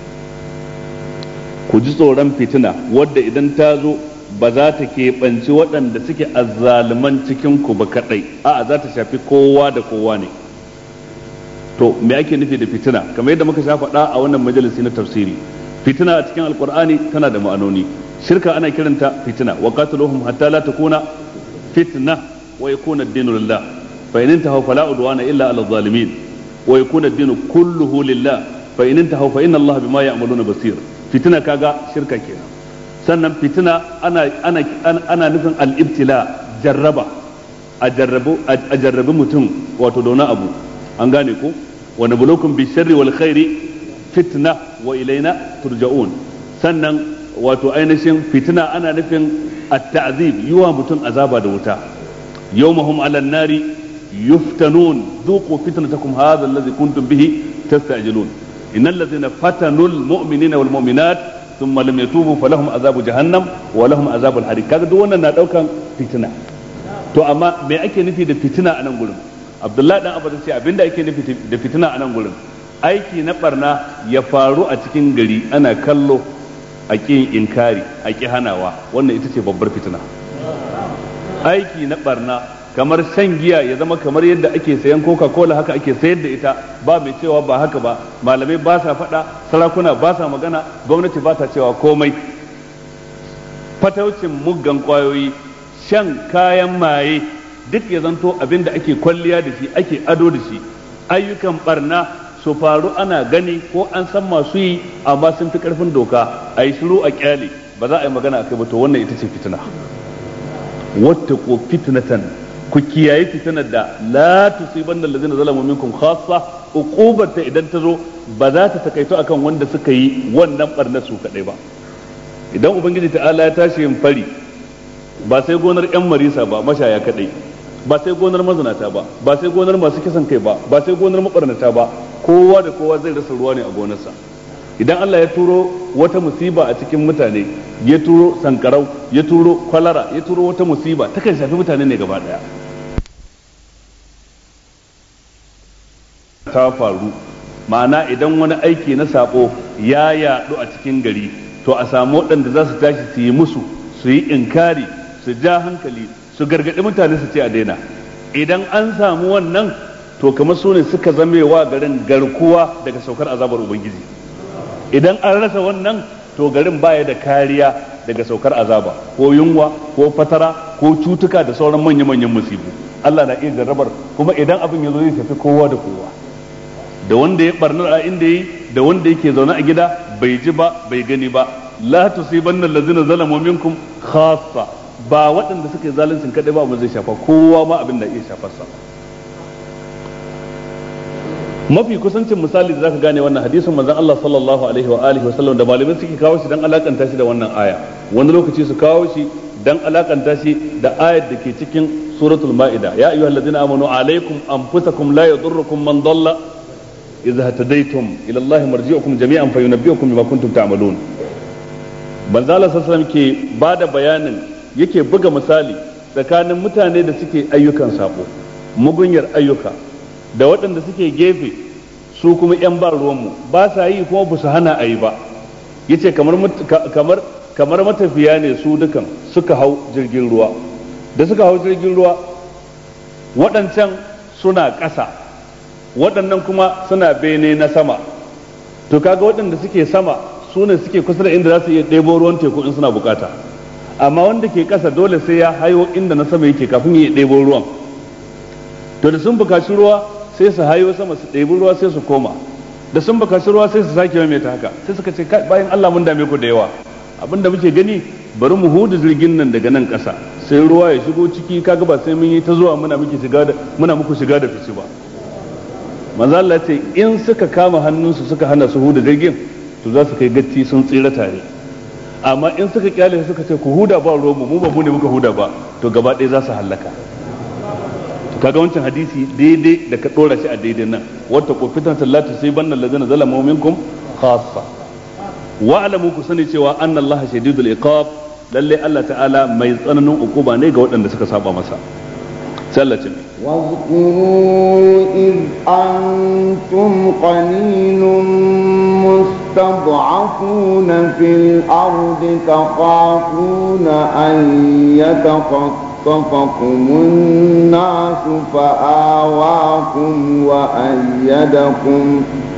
ku ji tsoron fitina wadda idan ta zo ba za ta keɓanci waɗanda suke azzaluman cikin ku ba kadai a'a za ta shafi kowa da kowa ne to me ake nufi da fitina kamar yadda muka sha faɗa a wannan majalisi na tafsiri fitina a cikin alkur'ani tana da ma'anoni shirka ana kiranta fitina wa qatiluhum hatta la takuna fitna wa yakuna ad-dinu lillah fa in intahu fala udwana illa ala zalimin wa yakuna ad-dinu kulluhu lillah fa in intahu fa inna Allah bima ya'maluna basir fitina kaga shirka kenan sannan fitina ana ana ana nufin al-ibtila jarraba a jarrabu a jarrabi mutum wato da wani abu an gane ko wa nabluukum bi sharri wal khairi fitna wa ilaina turja'un sannan wato ainihin fitina ana nufin at-ta'zib yiwa mutum azaba da wuta yawmahum 'ala an-nari yuftanun dhuqu fitnatakum hadha alladhi kuntum bihi tasta'jilun innal ladhina fatanu al-mu'minina wal mu'minat thumma lam yatubu falahum azabu jahannam wa lahum azabul harik kaga duk wannan na daukan fitina to amma me ake nufi da fitina a nan gurin abdullahi dan abu ce abinda ake nufi da fitina a nan gurin aiki na barna ya faru a cikin gari ana kallo a ƙin inkari a ƙi hanawa wannan ita ce babbar fitina aiki na barna kamar shan giya ya zama kamar yadda ake sayan coca cola haka ake sayar da ita ba mai cewa ba haka ba malamai ba sa faɗa sarakuna ba sa magana gwamnati ba ta cewa komai fataucin muggan kwayoyi shan kayan maye duk ya zanto abin da ake kwalliya da shi ake ado da shi ayyukan barna su faru ana gani ko an san masu yi amma sun fi karfin doka a yi shiru a kyale ba za a yi magana a kai ba to wannan ita ce fitina wata ko fitnatan ku kiyaye fitinar da la tusiban allazina zalamu minkum khassa uqubar ta idan ta zo ba za ta takaito akan wanda suka yi wannan barna su kadai ba idan ubangiji ta'ala ya tashi yin fari ba sai gonar yan marisa ba mashaya kadai ba sai gonar mazinata ba ba sai gonar masu kisan kai ba ba sai gonar mabarnata ba kowa da kowa zai rasa ruwa ne a gonarsa idan Allah ya turo wata musiba a cikin mutane ya turo sankarau ya turo kwalara ya turo wata musiba takan shafi mutane ne gaba daya ta faru ma'ana idan wani aiki na sabo ya yadu a cikin gari to a samu waɗanda za su tashi su yi musu su yi inkari su ja hankali su gargaɗi mutane su ce a daina idan an samu wannan to kamar su ne suka zamewa garin garkuwa daga saukar azabar ubangiji idan an rasa wannan to garin baya da kariya daga saukar azaba ko yunwa ko fatara ko cutuka da sauran manya-manyan musibu Allah na iya jarrabar kuma idan abin ya zo zai shafi kowa da kowa da wanda ya barnar a inda yi da wanda yake zaune a gida bai ji ba bai gani ba la tusibanna allazina zalamu minkum khassa ba waɗanda suka yi zaluncin kadai ba mu zai shafa kowa ma abin da iya shafar sa mafi kusancin misali da zaka gane wannan hadisin manzon Allah sallallahu alaihi wa alihi wasallam da malamai suke kawo shi dan alakanta shi da wannan aya wani lokaci su kawo shi dan alakanta shi da ayar da ke cikin suratul maida ya ayyuhallazina amanu alaikum anfusakum la yadurrukum man dalla idza hadaytum ila Allah marji'ukum jami'an fayunabbi'ukum bima kuntum ta'malun manzo Allah sallallahu ke bada bayanin yake buga misali tsakanin mutane da suke ayyukan sabo mugunyar ayyuka da waɗanda suke gefe su kuma 'yan ba ruwanmu ba sa yi kuma ba su hana a yi ba yace kamar kamar kamar matafiya ne su dukan suka hau jirgin ruwa da suka hau jirgin ruwa waɗancan suna ƙasa waɗannan kuma suna bene na sama to kaga waɗanda suke sama su ne suke kusa da inda za su iya ɗebo ruwan teku in suna bukata amma wanda ke ƙasa dole sai ya hayo inda na sama yake kafin ya ɗebo ruwan to da sun bukaci ruwa sai su hayo sama su ɗebi ruwa sai su koma da sun bukaci ruwa sai su sake mai ta haka sai suka ce bayan Allah mun dame ku da yawa abin da muke gani bari mu hudu jirgin nan daga nan ƙasa sai ruwa ya shigo ciki kaga ba sai mun yi ta zuwa muna muke shiga da muna muku shiga da fice ba manzo Allah ce in suka kama hannunsu suka hana su huda jirgin to za su kai gatti sun tsira tare amma in suka kyale suka ce ku huda ba ruwan mu mu ba mu ne muka huda ba to gaba ɗaya za su hallaka to kaga wancan hadisi daidai da ka dora shi a daidai nan wata ko fitan sallatu sai bannan lazina zalamu minkum khassa wa alamu ku sani cewa anna Allah shadidul iqab lalle Allah ta'ala mai tsananin ukuba ne ga waɗanda suka saba masa sallace واذكروا إذ أنتم قليل مستضعفون في الأرض تخافون أن يتخطفكم الناس فآواكم وأيدكم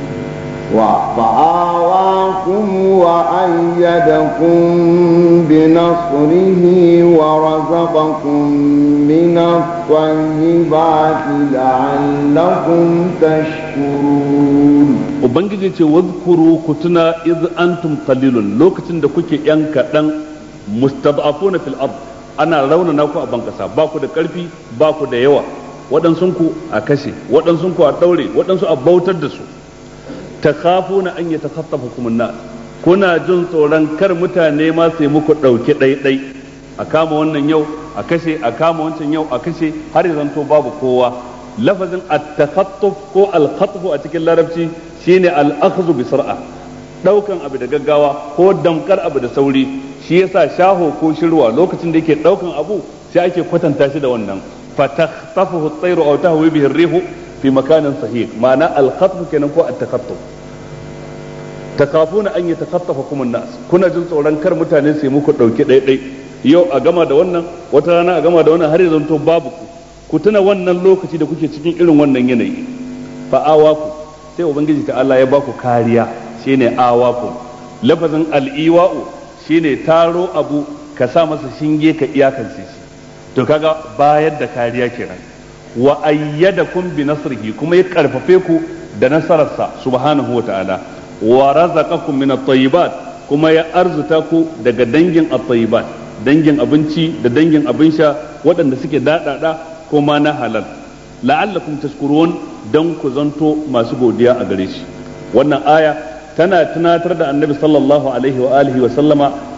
فآواكم وأيدكم بنصره ورزقكم من الطيبات لعلكم تشكرون Ubangiji ce wazkuru ku tuna iz antum qalilun lokacin da kuke yan kaɗan mustad'afuna fil ard ana raunana ku a bankasa ba ku da ƙarfi ba ku da yawa waɗansunku a kashe waɗansunku a ɗaure waɗansu a bautar da su takhafuna an yatakhaffafakum an-nas kuna jin tsoron kar mutane ma sai muku dauke ɗaiɗai a kama wannan yau a kashe a kama wancan yau a kashe har ya zanto babu kowa lafazin at-takhattuf ko al-khatf a cikin larabci shine al-akhdhu bi sur'a daukan abu da gaggawa ko damkar abu da sauri shi yasa shaho ko shirwa lokacin da yake daukan abu sai ake kwatanta shi da wannan fatakhtafuhu at-tayru aw tahwi bihi ar-rihu fi makanin sahih ma'ana al-khatf kenan ko at-takhattuf takafuna an yatakhaffafakum an-nas kuna jin tsoron kar mutane su muku dauke ɗaiɗai yau a gama da wannan wata rana a gama da wannan har yanzu to babu ku ku tuna wannan lokaci da kuke cikin irin wannan yanayi fa awaku sai ubangiji ta Allah ya ba ku kariya shine awaku lafazin al-iwa'u shine taro abu ka sa masa shinge ka iyakance shi to kaga bayar da kariya kenan wa ayyadakum bi nasrihi kuma ya karfafe ku da nasararsa subhanahu wa ta'ala wa razaqakum min at-tayyibat kuma ya arzuta ku daga dangin at-tayyibat dangin abinci da dangin abin sha waɗanda suke daɗaɗa kuma na halal la'allakum tashkurun dan ku zanto masu godiya a gare shi wannan aya tana tunatar da annabi sallallahu alaihi wa alihi wa sallama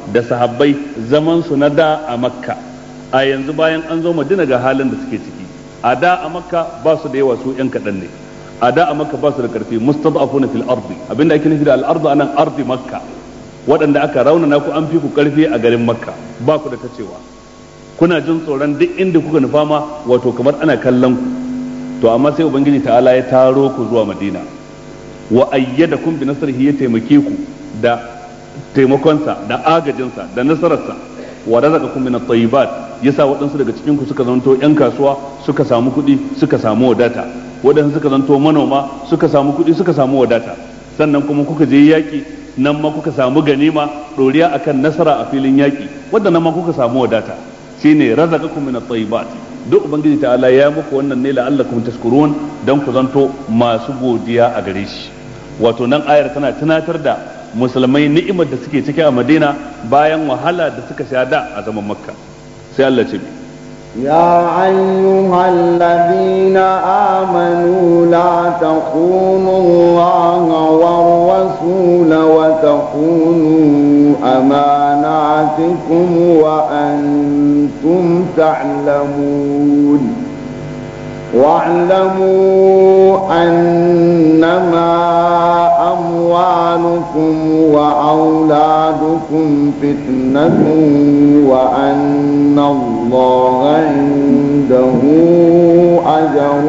da sahabbai zaman su na da a makka a yanzu bayan an zo madina ga halin da suke ciki a da a makka ba su da yawa su yan kaɗan ne a da a makka ba su da karfi mustad'afuna fil ardi abinda ake nufi da al ardu anan ardi makka waɗanda aka raunana ku an fi ku karfi a garin makka ba ku da ta cewa kuna jin tsoron duk inda kuka nufa ma wato kamar ana kallon ku to amma sai ubangiji ta'ala ya taro ku zuwa madina wa ayyadakum bi nasrihi ya taimake ku da taimakonsa da agajinsa da nasararsa wa razaqakum min at-tayyibat yasa waɗansu daga cikin ku suka zanto yan kasuwa suka samu kuɗi suka samu wadata waɗansu suka zanto manoma suka samu kuɗi suka samu wadata sannan kuma kuka je yaƙi nan ma kuka samu ganima ɗoriya akan nasara a filin yaƙi wadda nan ma kuka samu wadata shine razaqakum min at-tayyibat duk ubangiji ta'ala ya muku wannan ne la'allakum tashkurun dan ku zanto masu godiya a gare shi wato nan ayar tana tunatar da musulmai ni'imar da suke ciki a Madina bayan wahala da suka sha da a zaman Makka sai Allah ce يا أيها الذين آمنوا لا تخونوا الله والرسول وتخونوا أماناتكم وأنتم تعلمون واعلموا أنما أموالكم وأولادكم فتنة وأن الله عنده أجر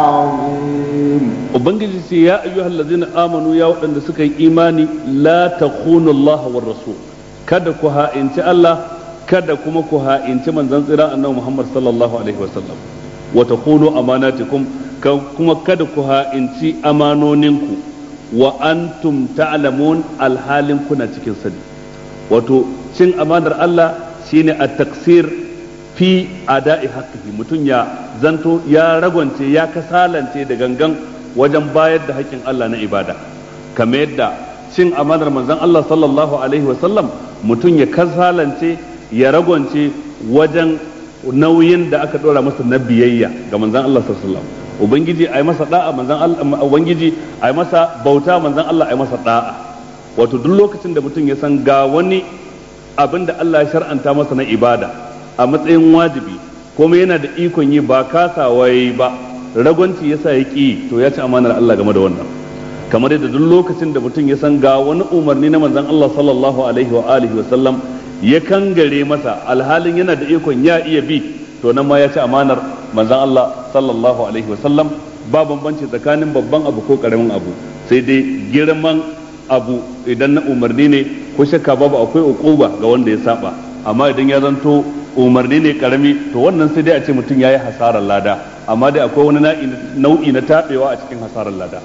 عظيم ubangiji ce ya ayyuhal ladzina amanu ya waɗanda suka yi imani la takhunu Allah war rasul kada ku ha'inci Allah kada kuma ku ha'inci manzon tsira annabi Muhammad sallallahu alaihi wasallam wa takhunu amanatikum kuma kada ku ha'inci amanoninku wa antum ta'lamun alhalin kuna cikin sani wato cin amanar Allah shine at-taksir fi ada'i haqqihi mutum ya zanto ya ragwance ya kasalance da gangan wajen bayar da haƙƙin Allah na ibada kamar yadda cin amanar manzon Allah sallallahu alaihi wasallam mutum ya kasalance ya ragwance wajen nauyin da aka ɗora masa na biyayya ga manzon Allah sallallahu alaihi wasallam ubangiji ai masa da'a manzon Allah ubangiji ai masa bauta manzon Allah ai masa da'a wato duk lokacin da mutum ya san ga wani abin da Allah ya shar'anta masa na ibada a matsayin wajibi kuma yana da ikon yi ba kasawa yayi ba ragwanci yasa ya ƙi to ya ci amanar Allah game da wannan kamar yadda duk lokacin da mutum ya san ga wani umarni na manzon Allah sallallahu alaihi wa alihi wa sallam ya kangare masa alhalin yana da ikon ya iya bi to nan ma ya ci amanar manzon Allah sallallahu alaihi wa sallam ba bambanci tsakanin babban abu ko karamin abu sai dai girman abu idan na umarni ne ko shakka babu akwai uquba ga wanda ya saba amma idan ya zanto umarni ne karami to wannan sai dai a ce mutum yayi hasarar lada amma dai akwai wani nau'i na tabewa a cikin hasarar lada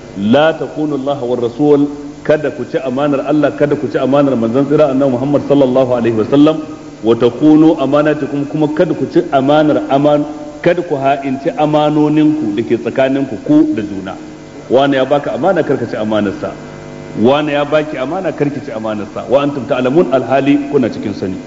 la takunu Allah war rasul kada ku ci amanar Allah kada ku ci amanar manzon tsira annabi Muhammad sallallahu alaihi wasallam wa takunu amanatukum kuma kada ku ci amanar aman kada ku ha'inci amanoninku da ke tsakaninku ku da juna wani ya baka amana karka ci amanarsa wani ya baki amana karki ci amanarsa wa antum ta'lamun alhali kuna cikin sani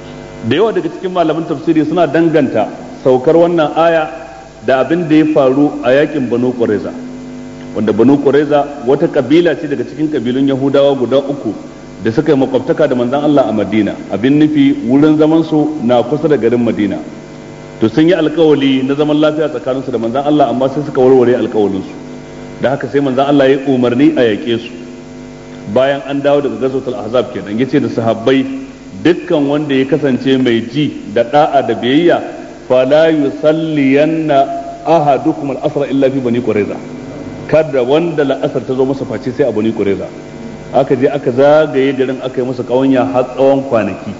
da yawa daga cikin malaman tafsiri suna danganta saukar wannan aya da abin da ya faru a yakin banu qurayza wanda banu qurayza wata kabila ce daga cikin kabilun yahudawa guda uku da suka yi makwabtaka da manzon Allah a Madina abin nufi wurin zaman su na kusa da garin Madina to sun yi alkawali na zaman lafiya tsakaninsu da manzon Allah amma sai suka warware alkawalin su da haka sai manzon Allah ya umarni a yake su bayan an dawo daga gazotul ahzab kenan yace da sahabbai dukkan wanda ya kasance mai ji da da'a da biyayya fala yusalliyanna ahadukum al-asra illa fi bani qurayza kada wanda la'asar ta zo masa face sai a bani qurayza aka je aka zagaye garin aka yi masa kawanya har tsawon kwanaki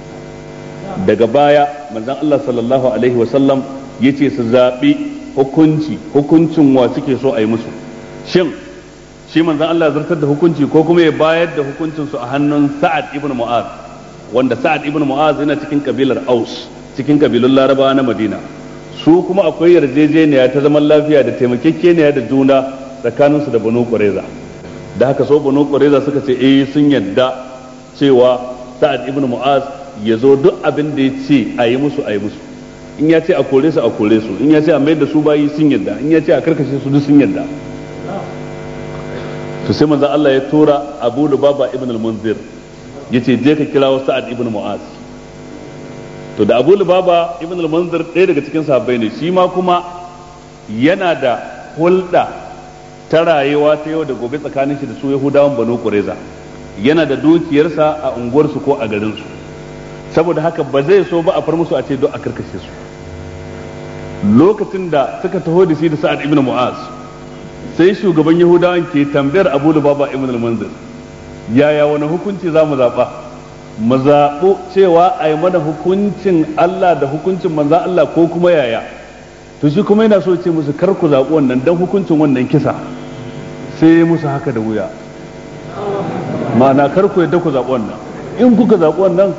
daga baya manzon Allah sallallahu alaihi wa sallam yace su zabi hukunci hukuncin wa suke so a yi musu shin shi manzon Allah ya zartar da hukunci ko kuma ya bayar da hukuncin su a hannun Sa'ad ibn Mu'az wanda Sa'ad ibn Mu'az yana cikin kabilar Aus cikin kabilun Larabawa na Madina su kuma akwai yarjejeniya ta zaman lafiya da taimakekeniya da juna tsakaninsu da Banu Qurayza da haka so Banu Qurayza suka ce eh sun yadda cewa Sa'ad ibn Mu'az ya zo duk abin da ya ce a yi musu a yi musu in ya ce a kore su a kore su in ya ce a mayar da su bayi sun yadda in ya ce a karkashe su duk sun yadda to sai manzo Allah ya tura Abu Lubaba ibn al-Munzir yace je ka kirawo sa'ad ibn mu'az to da abu lubaba ibn al-manzir ɗaya daga cikin sahabbai ne shi ma kuma yana da hulɗa ta rayuwa ta yau da gobe tsakanin shi da su yahudawan banu qurayza yana da dukiyarsa a unguwarsu ko a garinsu saboda haka ba zai so ba a far musu a ce don a karkashe su lokacin da suka taho da shi da sa'ad ibn mu'az sai shugaban yahudawan ke tambayar abu lubaba ibn al-manzir yaya wani hukunci za mu zaɓa mu zaɓo cewa a yi mana hukuncin Allah da hukuncin manzan Allah ko kuma yaya to shi kuma yana so ce musu kar ku zaɓi wannan dan hukuncin wannan kisa sai musu haka da wuya ma'ana kar ku yadda ku zaɓi wannan in kuka zaɓi wannan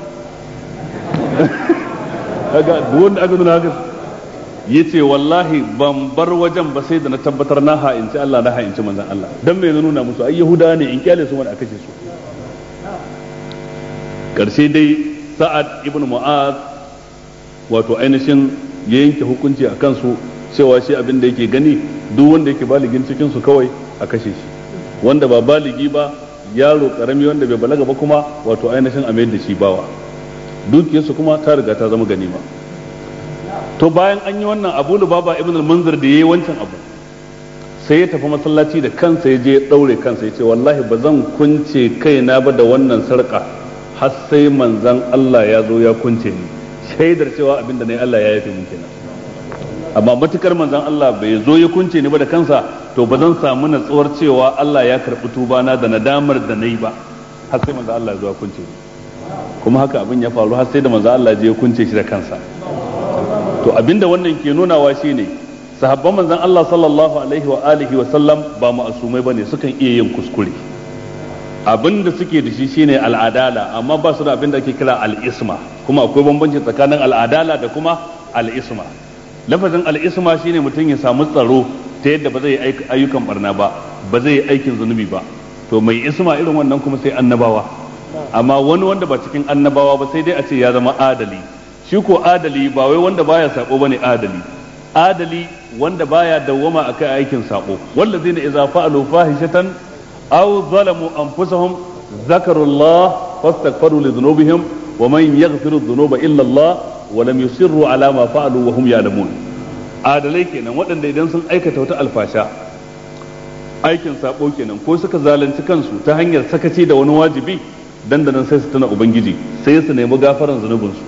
kaga wanda aka nuna haka yace wallahi ban bar wajen ba sai da na tabbatar na ha'inci Allah na ha'inci manzon Allah dan me nuna musu ai yahuda ne in kyale su wanda aka ce su karshe dai sa'ad ibn mu'az wato ainihin ya yanke hukunci a kansu cewa shi abin da yake gani duk wanda yake baligin cikin su kawai a kashe shi wanda ba baligi ba yaro karami wanda bai balaga ba kuma wato ainihin a mayar da shi bawa dukiyarsu kuma ta riga ta zama ganima to bayan an yi wannan abu baba ibn al-munzir da yayi wancan abu sai ya tafi masallaci da kansa ya je ya daure kansa ya ce wallahi ba zan kunce kaina ba da wannan sarka har sai manzon Allah ya zo ya kunce ni shaidar cewa abin da nayi Allah ya yafe min kenan amma matukar manzon Allah bai zo ya kunce ni ba da kansa to ba zan samu natsuwar cewa Allah ya karbi tubana da nadamar da nayi ba har sai manzon Allah ya zo ya kunce ni kuma haka abin ya faru har sai da manzon Allah ya je ya kunce shi da kansa to abinda wannan ke nunawa shine sahabban manzon Allah sallallahu alaihi wa alihi wa sallam ba ma'asumai bane sukan iya yin kuskure abinda suke da shi shine al'adala amma ba su da abinda ake kira al'isma kuma akwai bambanci tsakanin al'adala da kuma al'isma lafazin al'isma shine mutum ya samu tsaro ta yadda ba zai ayyukan barna ba ba zai yi aikin zunubi ba to mai isma irin wannan kuma sai annabawa amma wani wanda ba cikin annabawa ba sai dai a ce ya zama adali shi ko adali ba wai wanda baya sako bane adali adali wanda baya dawwama akai aikin sako wallazina idza fa'alu fahishatan aw zalamu anfusahum ذكروا الله فاستغفروا لذنوبهم ومن يغفر الذنوب الا الله ولم يصروا على ما فعلوا وهم يعلمون adalai kenan waɗanda idan sun aikata wata alfasha aikin sabo kenan ko suka zalunci kansu ta hanyar sakaci da wani wajibi dandanan sai su tuna ubangiji sai su nemi gafaran zunubinsu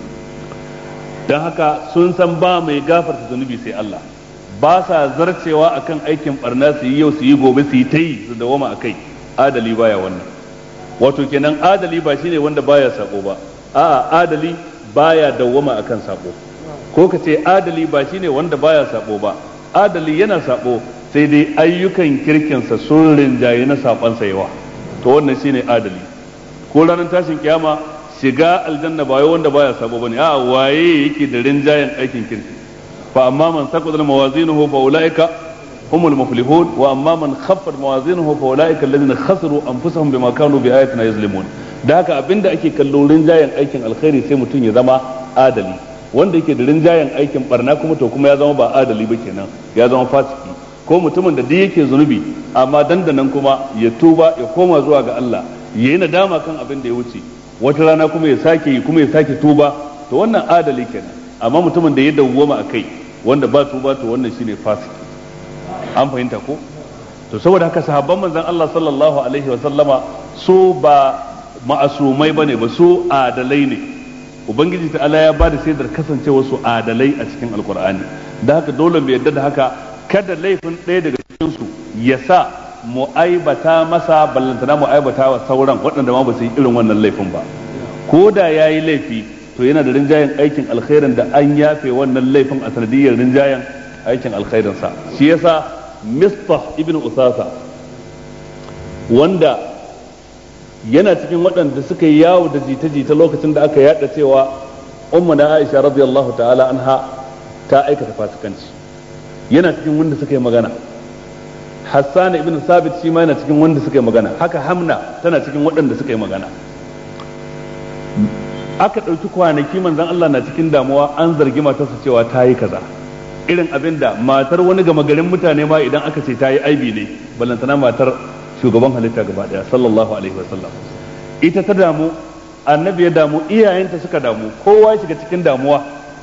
don haka sun san ba mai gafarta zunubi sai Allah ba sa zarcewa akan aikin barna su yi yau su yi gobe su yi ta yi su dawama a kai adali baya wannan wato kenan adali ba shine wanda baya sako ba a'a adali baya dawwama akan sako ko ka ce adali ba shine wanda baya sako ba adali yana sako sai dai ayyukan kirkinsa sun rinjaye na sabansa yawa to wannan shine adali ko ranar tashin kiyama shiga aljanna ba wai wanda baya sabo bane a waye yake da rinjayen aikin kirki fa amma man saqata mawazinuhu fa ulaika humul muflihun wa amma man khaffat mawazinuhu fa ulaika alladhina khasiru anfusahum bima kanu bi ayatina yazlimun da haka abinda ake kallo rinjayen aikin alkhairi sai mutum ya zama adali wanda yake da rinjayen aikin barna kuma to kuma ya zama ba adali ba kenan ya zama fasiki ko mutumin da duk yake zunubi amma dandanan kuma ya tuba ya koma zuwa ga Allah yayi nadama kan abin da ya wuce wata rana kuma ya sake yi kuma ya sake tuba to wannan adali kenan amma mutumin da ya dawwama a kai wanda ba tuba to wannan shine fasiki an fahimta ko to saboda haka sahabban manzon Allah sallallahu alaihi wa sallama su ba ma'asumai bane ba su adalai ne ubangiji ta Allah ya ba da shaidar kasancewa su adalai a cikin alkur'ani da haka dole mu yadda da haka kada laifin ɗaya daga cikin su ya sa mu aibata masa ballantana mu aibata wa sauran waɗanda ma ba su yi irin wannan laifin ba ko da ya yi laifi to yana da rinjayen aikin alkhairin da an yafe wannan laifin a sanadiyar rinjayen aikin alkhairinsa shi yasa mistah ibn usasa wanda yana cikin waɗanda suka yi yawo da jita-jita lokacin da aka yada cewa umma na aisha radiyallahu ta'ala anha ta aikata fasikanci yana cikin wanda suka yi magana Hassan ibn Sabit shi ma yana cikin wanda suka yi magana haka Hamna tana cikin waɗanda suka yi magana aka ɗauki kwanaki manzon Allah na cikin damuwa an zargi matarsa cewa ta yi kaza irin abin da matar wani gama garin mutane ma idan aka ce ta yi aibi ne ballantana matar shugaban halitta gaba daya sallallahu alaihi wasallam ita ta damu annabi ya damu iyayenta suka damu kowa ya shiga cikin damuwa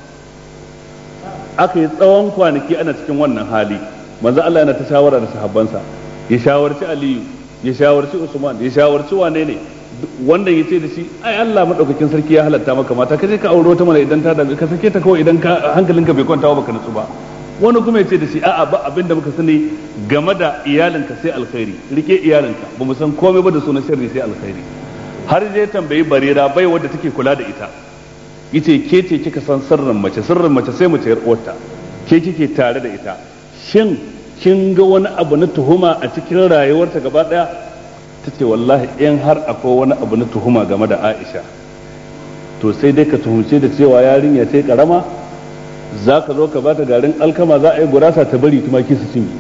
aka yi tsawon kwanaki ana cikin wannan hali manzo Allah yana ta shawara da sahabbansa ya shawarci Aliyu ya shawarci Usman ya shawarci wane ne wanda ya ce da shi ai Allah madaukakin sarki ya halatta maka mata kaje ka auro ta mana idan ta dame ka sake ta kawai idan ka hankalinka bai kwanta ba baka nutsu ba wani kuma ya ce da shi a'a ba abin da muka sani game da iyalinka sai alkhairi rike iyalinka ba mu san komai ba da sunan sharri sai alkhairi har je tambayi barira bai wadda take kula da ita yace ke ce kika san sirrin mace sirrin mace sai mace yar uwarta ke kike tare da ita shin kin ga wani abu na tuhuma a cikin rayuwarta gaba daya tace wallahi in har akwai wani abu na tuhuma game da Aisha to sai dai ka tuhumce da cewa yarinya ce karama za ka zo ka bata garin alkama za a yi gurasa ta bari tumaki su cinye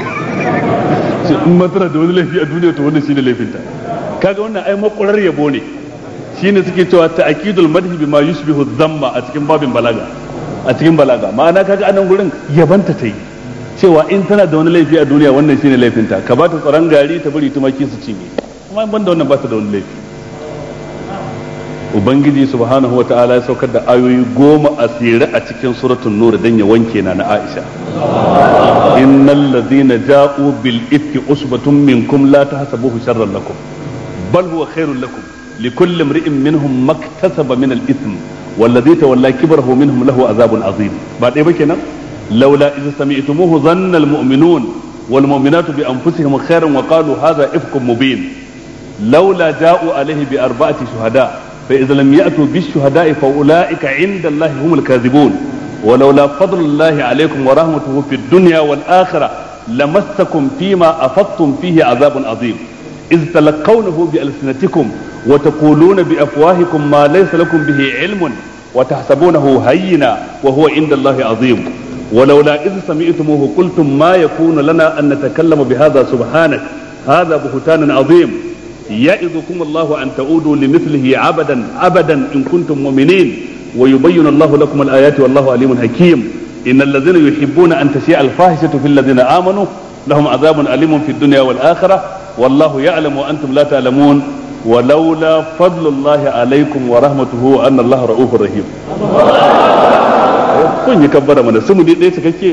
in matsala da wani laifi a duniya to wannan shine laifinta kaga wannan ai makurar yabo ne shine suke cewa ta'kidul madhi bima yushbihu dhamma a cikin babin balaga a cikin balaga ma'ana kaga anan gurin yabanta ta yi cewa in tana da wani laifi a duniya wannan shine laifinta ka bata tsaron gari ta bari tumaki su cinye amma ban da wannan ba ta da wani laifi ubangiji subhanahu wa ta'ala ya saukar da ayoyi goma a tsere a cikin suratul nur dan ya wanke na na aisha innal ladhina ja'u bil ifki usbatun minkum la tahsabuhu sharran lakum bal huwa khairul lakum likulli imri'in minhum maktasaba min al ithm والذي تولى كبره منهم له عذاب عظيم بعد ايه kenan لولا اذا سمعتموه ظن المؤمنون والمؤمنات بانفسهم خيرا وقالوا هذا افك مبين لولا جاءوا عليه باربعه شهداء فإذا لم يأتوا بالشهداء فأولئك عند الله هم الكاذبون ولولا فضل الله عليكم ورحمته في الدنيا والآخرة لمسكم فيما أفضتم فيه عذاب عظيم إذ تلقونه بألسنتكم وتقولون بأفواهكم ما ليس لكم به علم وتحسبونه هينا وهو عند الله عظيم ولولا إذ سمعتموه قلتم ما يكون لنا أن نتكلم بهذا سبحانك هذا بهتان عظيم يعظكم الله أن تعودوا لمثله عبدا عبدا إن كنتم مؤمنين ويبين الله لكم الآيات والله عليم حكيم إن الذين يحبون أن تشيع الفاحشة في الذين آمنوا لهم عذاب أليم في الدنيا والآخرة والله يعلم وأنتم لا تعلمون ولولا فضل الله عليكم ورحمته أن الله رؤوف رحيم kun yi kabbara mana su mu dai ɗaya cikakke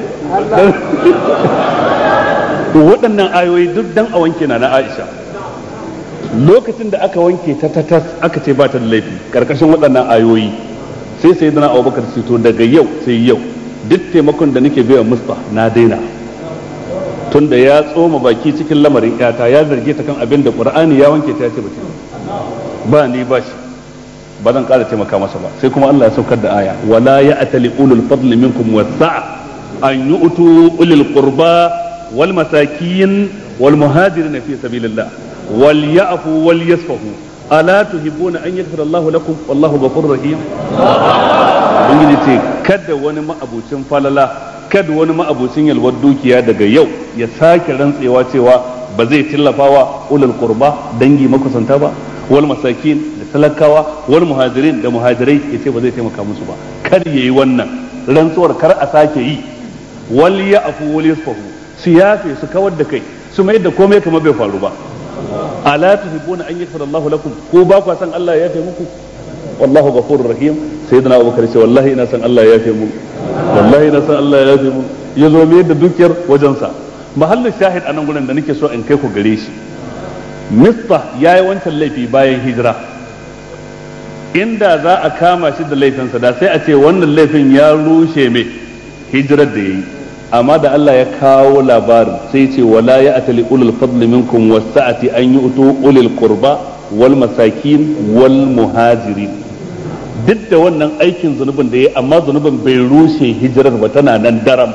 waɗannan ayoyi duk dan a wanke na na Aisha lokacin da aka wanke ta tatas aka ce ba ta da laifi karkashin waɗannan ayoyi sai sai dana abubakar ce to daga yau sai yau duk taimakon da nake biya musta na daina tun da ya tsoma baki cikin lamarin yata ya zarge ta kan abin da qur'ani ya wanke ta ce ba ba ni ba shi ba zan ƙara taimaka masa ba sai kuma Allah ya saukar da aya wala ya'tali ulul fadli minkum wasa'a an yu'tu ulil qurba wal masakin wal muhajirin fi sabilillah وليعفوا وليصفحوا ألا تحبون أن يغفر الله لكم والله غفور رحيم ubangiji ce kada wani ma'abucin falala kada wani ma'abucin yalwar dukiya daga yau ya sake rantsewa cewa ba zai tallafawa ulul qurba dangi makusanta ba wal masakin da talakawa wal muhajirin da muhajirai ya ce ba zai taimaka musu ba kar yayi wannan rantsuwar kar a sake yi wal ya'fu wal yasfahu su yafe su kawar da kai su mai da komai kamar bai faru ba ala tuhibbuna an yaghfira Allahu lakum ko ba ku san Allah ya yafe muku wallahu ghafurur rahim sayyidina Abubakar ce wallahi ina san Allah ya yafe mu wallahi ina san Allah ya yafe mu ya zo mai da dukiyar wajensa mahallin shahid anan gurin da nake so in kai ku gare shi Mista ya yi wancan laifi bayan hijira inda za a kama shi da laifinsa da sai a ce wannan laifin ya rushe mai hijirar da ya yi amma da Allah ya kawo labarin sai ce wala ya atali ulul fadli minkum wasa'ati an yu'tu ulul qurba wal masakin wal muhajirin duk da wannan aikin zunubin da ya amma zunubin bai rushe hijirar ba tana nan daram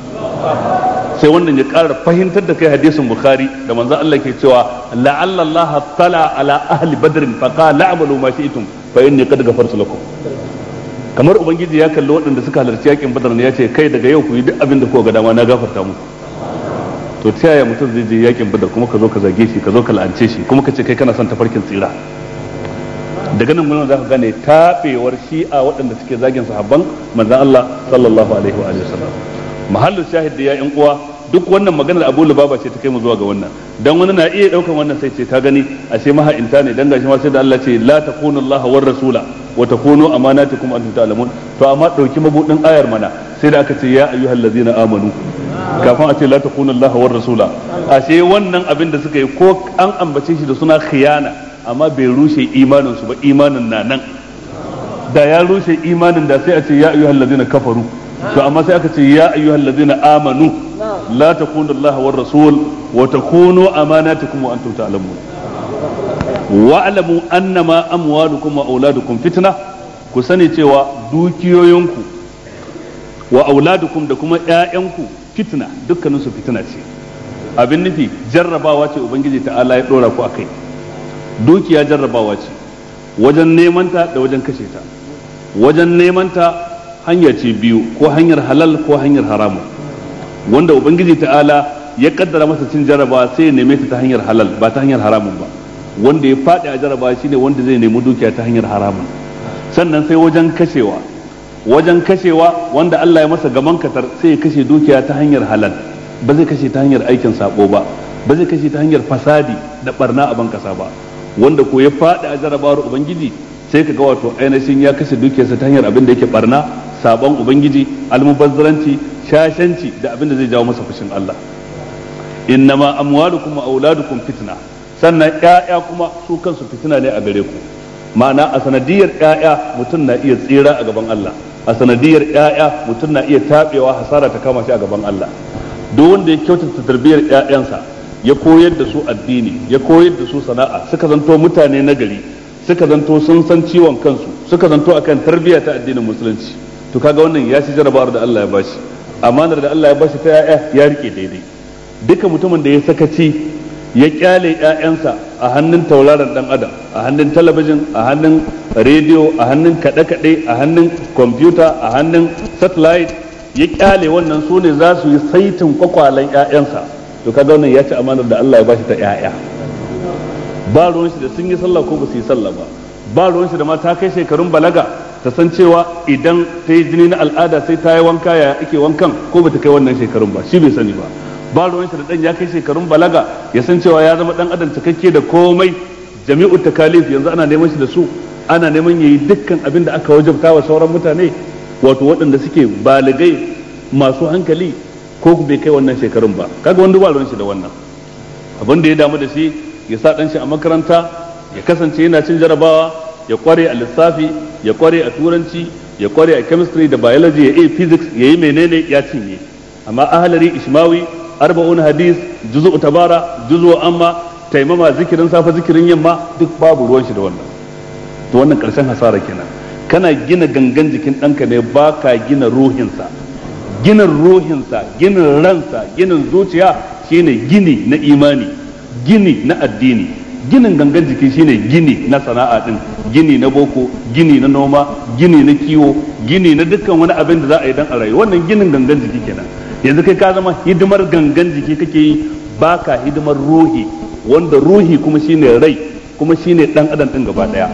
sai wannan ya ƙara fahimtar da kai hadisin bukhari da manzon Allah ke cewa la'alla Allah tala ala ahli badrin fa qala a'malu ma shi'tum fa inni qad ghafartu lakum kamar ubangiji ya kalli waɗanda suka halarci yakin badar ne ya ce kai daga yau ku yi duk abin da kuka ga dama na gafarta muku to ta yaya mutum zai je yakin badar kuma ka zo ka zage shi ka zo ka la'ance shi kuma ka ce kai kana son tafarkin tsira daga nan mun za ka gane tabewar shi'a waɗanda suke zagin sahabban manzon Allah sallallahu alaihi wa sallam mahallu shahid da ya yan uwa duk wannan maganar Abu Lubaba ce ta kai mu zuwa ga wannan dan wani na iya daukan wannan sai ce ka gani ashe maha'inta ne dan gashi ma sai da Allah ce la takunu Allah war rasula wa takunu amanatukum antum ta'lamun to amma dauki mabudin ayar mana sai da aka ce ya ayyuhallazina amanu kafin a ce la takunu Allah war rasula ashe wannan abin da suka yi ko an ambace shi da suna khiyana amma bai rushe imanin su ba imanin na nan da ya rushe imanin da sai a ce ya ayyuhal ladina kafaru to amma sai aka ce ya ayyuhal ladina amanu la takunu Allah war rasul wa takunu amanatukum wa antum ta'lamun wa'lamu annama amwalukum wa auladukum fitna ku sani cewa dukiyoyinku wa auladukum da kuma ƴaƴanku fitna dukkanin su fitina ce abin nufi jarrabawa ce ubangiji ta'ala ya dora ku akai dukiya jarrabawa ce wajen neman ta da wajen kashe ta wajen neman ta hanya ce biyu ko hanyar halal ko hanyar haramun wanda ubangiji ta'ala ya kaddara masa cin jarrabawa sai ya neme ta ta hanyar halal ba ta hanyar haramun ba wanda ya faɗi a jarrabawa shine wanda zai nemi dukiya ta hanyar haramun sannan sai wajen kashewa wajen kashewa wanda Allah ya masa gaman katar sai ya kashe dukiya ta hanyar halal ba zai kashe ta hanyar aikin sabo ba ba zai kashe ta hanyar fasadi da barna a ban kasa ba wanda ko ya faɗi a jarabawar ubangiji sai ka ga wato ainihin ya kashe dukiyarsa ta hanyar abin da yake barna sabon ubangiji almubazzaranci shashanci da abin da zai jawo masa fushin Allah innama amwalukum wa auladukum fitna sannan ƴaƴa kuma su kansu fitina ne a gare ku ma'ana a sanadiyar ƴaƴa mutum na iya tsira a gaban Allah a sanadiyar ƴaƴa mutum na iya tabewa hasara ta kama shi a gaban Allah duk wanda ya kyautata tarbiyyar ƴaƴansa ya koyar da su addini ya koyar da su sana'a suka zanto mutane na gari suka zanto sun san ciwon kansu suka zanto akan tarbiyya ta addinin musulunci to kaga wannan ya ci jarabawar da Allah ya bashi amanar da Allah ya bashi ta ƴaƴa ya rike daidai duka mutumin da ya sakaci ya kyale ƴaƴansa a hannun tauraron dan adam a hannun talabijin a hannun rediyo a hannun kaɗe-kaɗe a hannun kwamfuta a hannun satellite ya kyale wannan su ne za su yi saitin kwakwalen ƴaƴansa to kaga wannan ya ci amanar da Allah ya bashi ta ƴaƴa ba ruwan shi da sun yi sallah ko ba su yi sallah ba ba ruwan shi da ma ta kai shekarun balaga ta san cewa idan ta yi jini na al'ada sai ta yi wanka ya ake wankan ko ba ta kai wannan shekarun ba shi bai sani ba ba ruwan shi da dan ya kai shekarun balaga ya san cewa ya zama dan adam cikakke da komai jami'u takalif yanzu ana neman shi da su ana neman yayi dukkan abin da aka wajabta wa sauran mutane wato waɗanda suke baligai masu hankali ko bai kai wannan shekarun ba kaga wanda ba ruwan shi da wannan abin da ya damu da shi ya sa dan shi a makaranta ya kasance yana cin jarabawa ya kware a lissafi ya kware a turanci ya kware a chemistry da biology ya iya physics ya yi menene ya cinye amma ahalari ishmawi arba'un hadis juzu tabara juzu amma taimama zikirin safa zikirin yamma duk babu ruwan shi da wannan to wannan karshen hasara kenan kana gina gangan jikin ɗanka ne ba ka gina ruhinsa ginin ruhinsa ginin ransa ginin zuciya shine gini na imani gini na addini ginin gangan jiki shine gini na sana'a din gini na boko gini na noma gini na kiwo gini na dukkan wani abin da za a yi dan a rayu wannan ginin gangan jiki kenan yanzu kai ka zama hidimar gangan jiki kake yi baka hidimar ruhi wanda ruhi kuma shine rai kuma shine dan adam din gaba daya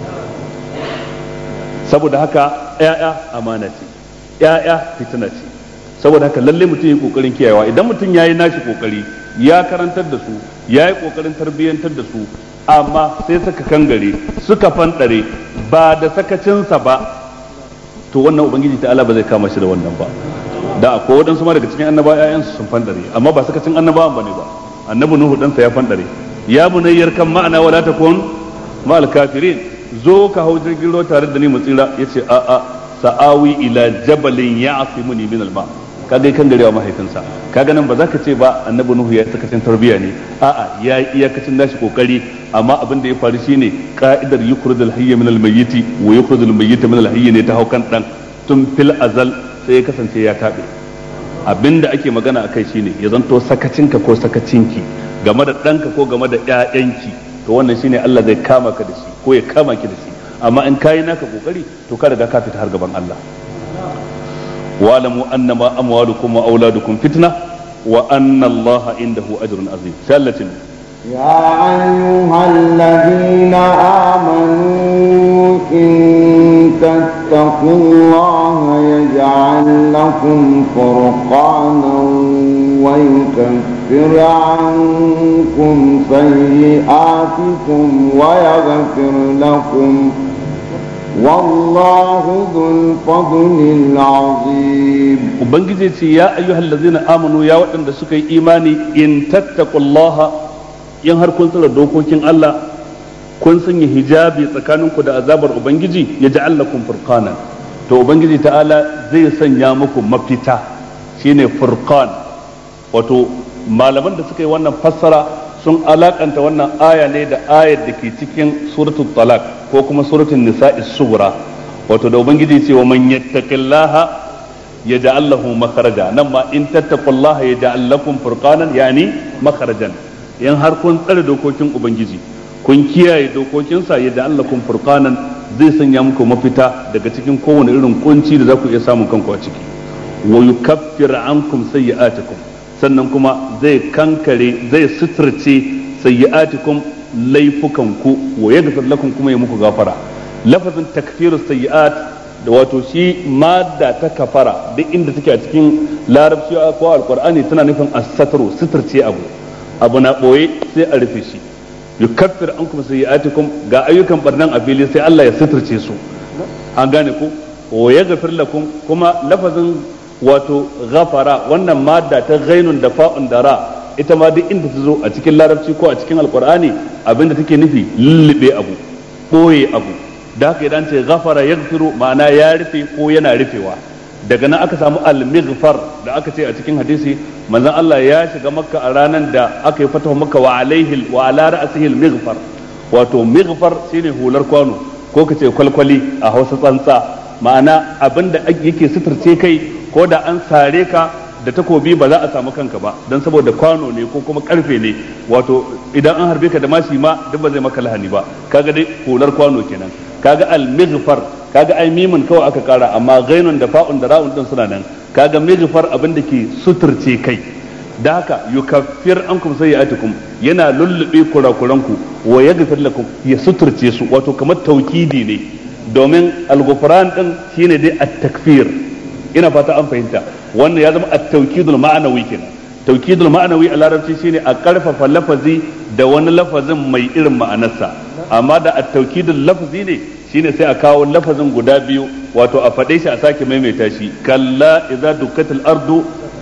saboda haka ƴaƴa amana ce ƴaƴa fitina ce saboda haka lalle mutum yi kokarin kiyayewa idan mutum ya yi nashi kokari ya karantar da su ya yi kokarin tarbiyyantar da su amma sai suka kangare suka fanɗare ba da sakacinsa ba to wannan ubangiji ta Allah ba zai kama shi da wannan ba da akwai waɗansu ma daga cikin annaba ƴaƴansu sun fanɗare amma ba sakacin annabawan bane ba annabi nuhu ɗansa ya fanɗare ya bunayyar kan ma'ana wala takun ma'al kafirin zo ka hau jirgin ruwa tare da ni mu tsira yace a a sa'awi ila jabalin ya'simuni min al-ma' kaga kan garewa mahaifinsa kaga nan ba za ka ce ba annabi nuhu ya sakacin tarbiyya ne a'a ya yi iyakacin nashi kokari amma abin da ya faru shine ka'idar yukhrujul hayya min al-mayyiti wa yukhrujul mayyita min al-hayyi ne ta haukan dan tun fil azal sai ya kasance ya tabe abin da ake magana akai shine ya zanto sakacinka ko sakacinki game da ɗanka ko game da ƴaƴanki to wannan shine Allah zai kama ka da shi ko ya kama ki da shi amma in kayi naka kokari to ka riga ka fita har gaban Allah واعلموا انما اموالكم واولادكم فتنه وان الله عنده اجر عظيم سالة يا ايها الذين امنوا ان تتقوا الله يجعل لكم فرقانا ويكفر عنكم سيئاتكم ويغفر لكم والله ذو الفضل العظيم ubangiji ce ya ayyuhal ladzina amanu ya waɗanda suka yi imani in tattaqullaha in har kun tsara dokokin Allah kun sanya hijabi tsakaninku da azabar ubangiji ya ja'al lakum furqanan to ubangiji ta'ala zai sanya muku mafita shine furqan wato malaman da suka yi wannan fassara sun alakanta wannan aya ne da ayar da ke cikin suratul talaq ko kuma suratul nisa'i sugura wato da ubangiji ce wa man yattaqillaha yaj'al lahu makharaja nan ma in tattaqullaha yaj'al lakum furqanan yani makharajan in har kun tsare dokokin ubangiji kun kiyaye dokokinsa yaj'al lakum furqanan zai sanya muku mafita daga cikin kowane irin kunci da za ku iya samun kanku a ciki wa yukaffir ankum sayyi'atikum sannan kuma zai kankare zai suturce sayyi'atikum laifukanku wa yaghfir lakum kuma ya muku gafara lafazin takfiru sayyi'at da wato shi madda ta kafara duk inda take a cikin larabci ko alqur'ani tana nufin as-satru suturce abu abu na boye sai a rufe shi yukaffir ankum sayyi'atikum ga ayyukan barnan a fili sai Allah ya suturce su an gane ku wa yaghfir lakum kuma lafazin wato ghafara wannan madda ta ghainun da fa'un da ra ita ma duk inda ta zo a cikin larabci ko a cikin alqur'ani abinda take nufi lullube abu boye abu da haka idan ce ghafara yaghfiru ma'ana ya rufe ko yana rufewa daga nan aka samu al-mighfar da aka ce a cikin hadisi manzon Allah ya shiga makka a ranar da aka yi fatawa makka wa alaihi wa ala ra'sihi al-mighfar wato mighfar shine hular kwano ko kace kwalkwali a Hausa tsantsa ma'ana abinda yake suturce kai ko da an sare ka da takobi ba za a samu kanka ba don saboda kwano ne ko kuma karfe ne wato idan an harbe ka da mashi ma duk ba zai maka lahani ba kaga dai hular kwano kenan kaga al-mighfar kaga ai mimin kawai aka kara amma ghainun da fa'un da ra'un din suna nan kaga mighfar abin da ke suturce kai da haka yukaffir ankum sayyi'atikum yana lullube kurakuranku wa yaghfir lakum ya suturce su wato kamar taukidi ne domin al-ghufran din shine dai at-takfir ina fata an fahimta wannan ya zama at-tawkidul ma'anawi kenan tawkidul ma'anawi a larabci shine a karfafa lafazi da wani lafazin mai irin ma'anarsa amma da at-tawkidul lafzi ne shine sai a kawo lafazin guda biyu wato a faɗe shi a sake maimaita shi kalla idza dukkatil ardu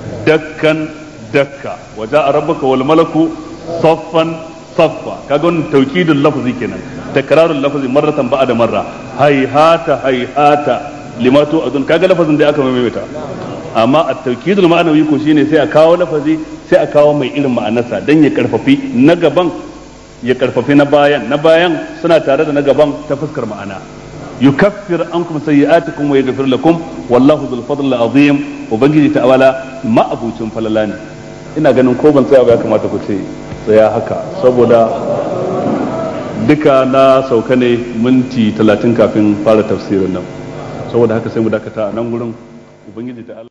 dakkan dakka wa ja'a rabbuka wal malaku saffan saffa kaga wannan tawkidul lafzi kenan takrarul lafzi marratan ba'da marra hayhata hayhata lima tu adun kaga lafazin da aka maimaita amma at-tawkidul ma'anawi ko shine sai a kawo lafazi sai a kawo mai irin ma'anarsa dan ya karfafi na gaban ya karfafi na bayan na bayan suna tare da na gaban ta fuskar ma'ana yukaffir ankum sayyi'atikum wa yaghfir lakum wallahu dhul fadl azim ubangiji ta'ala ma'abucin falala ne ina ganin ko ban tsaya ba ya kamata ku ce tsaya haka saboda duka na sauka ne minti talatin kafin fara tafsirin nan saboda haka sai mu dakata a nan gurin ubangiji ta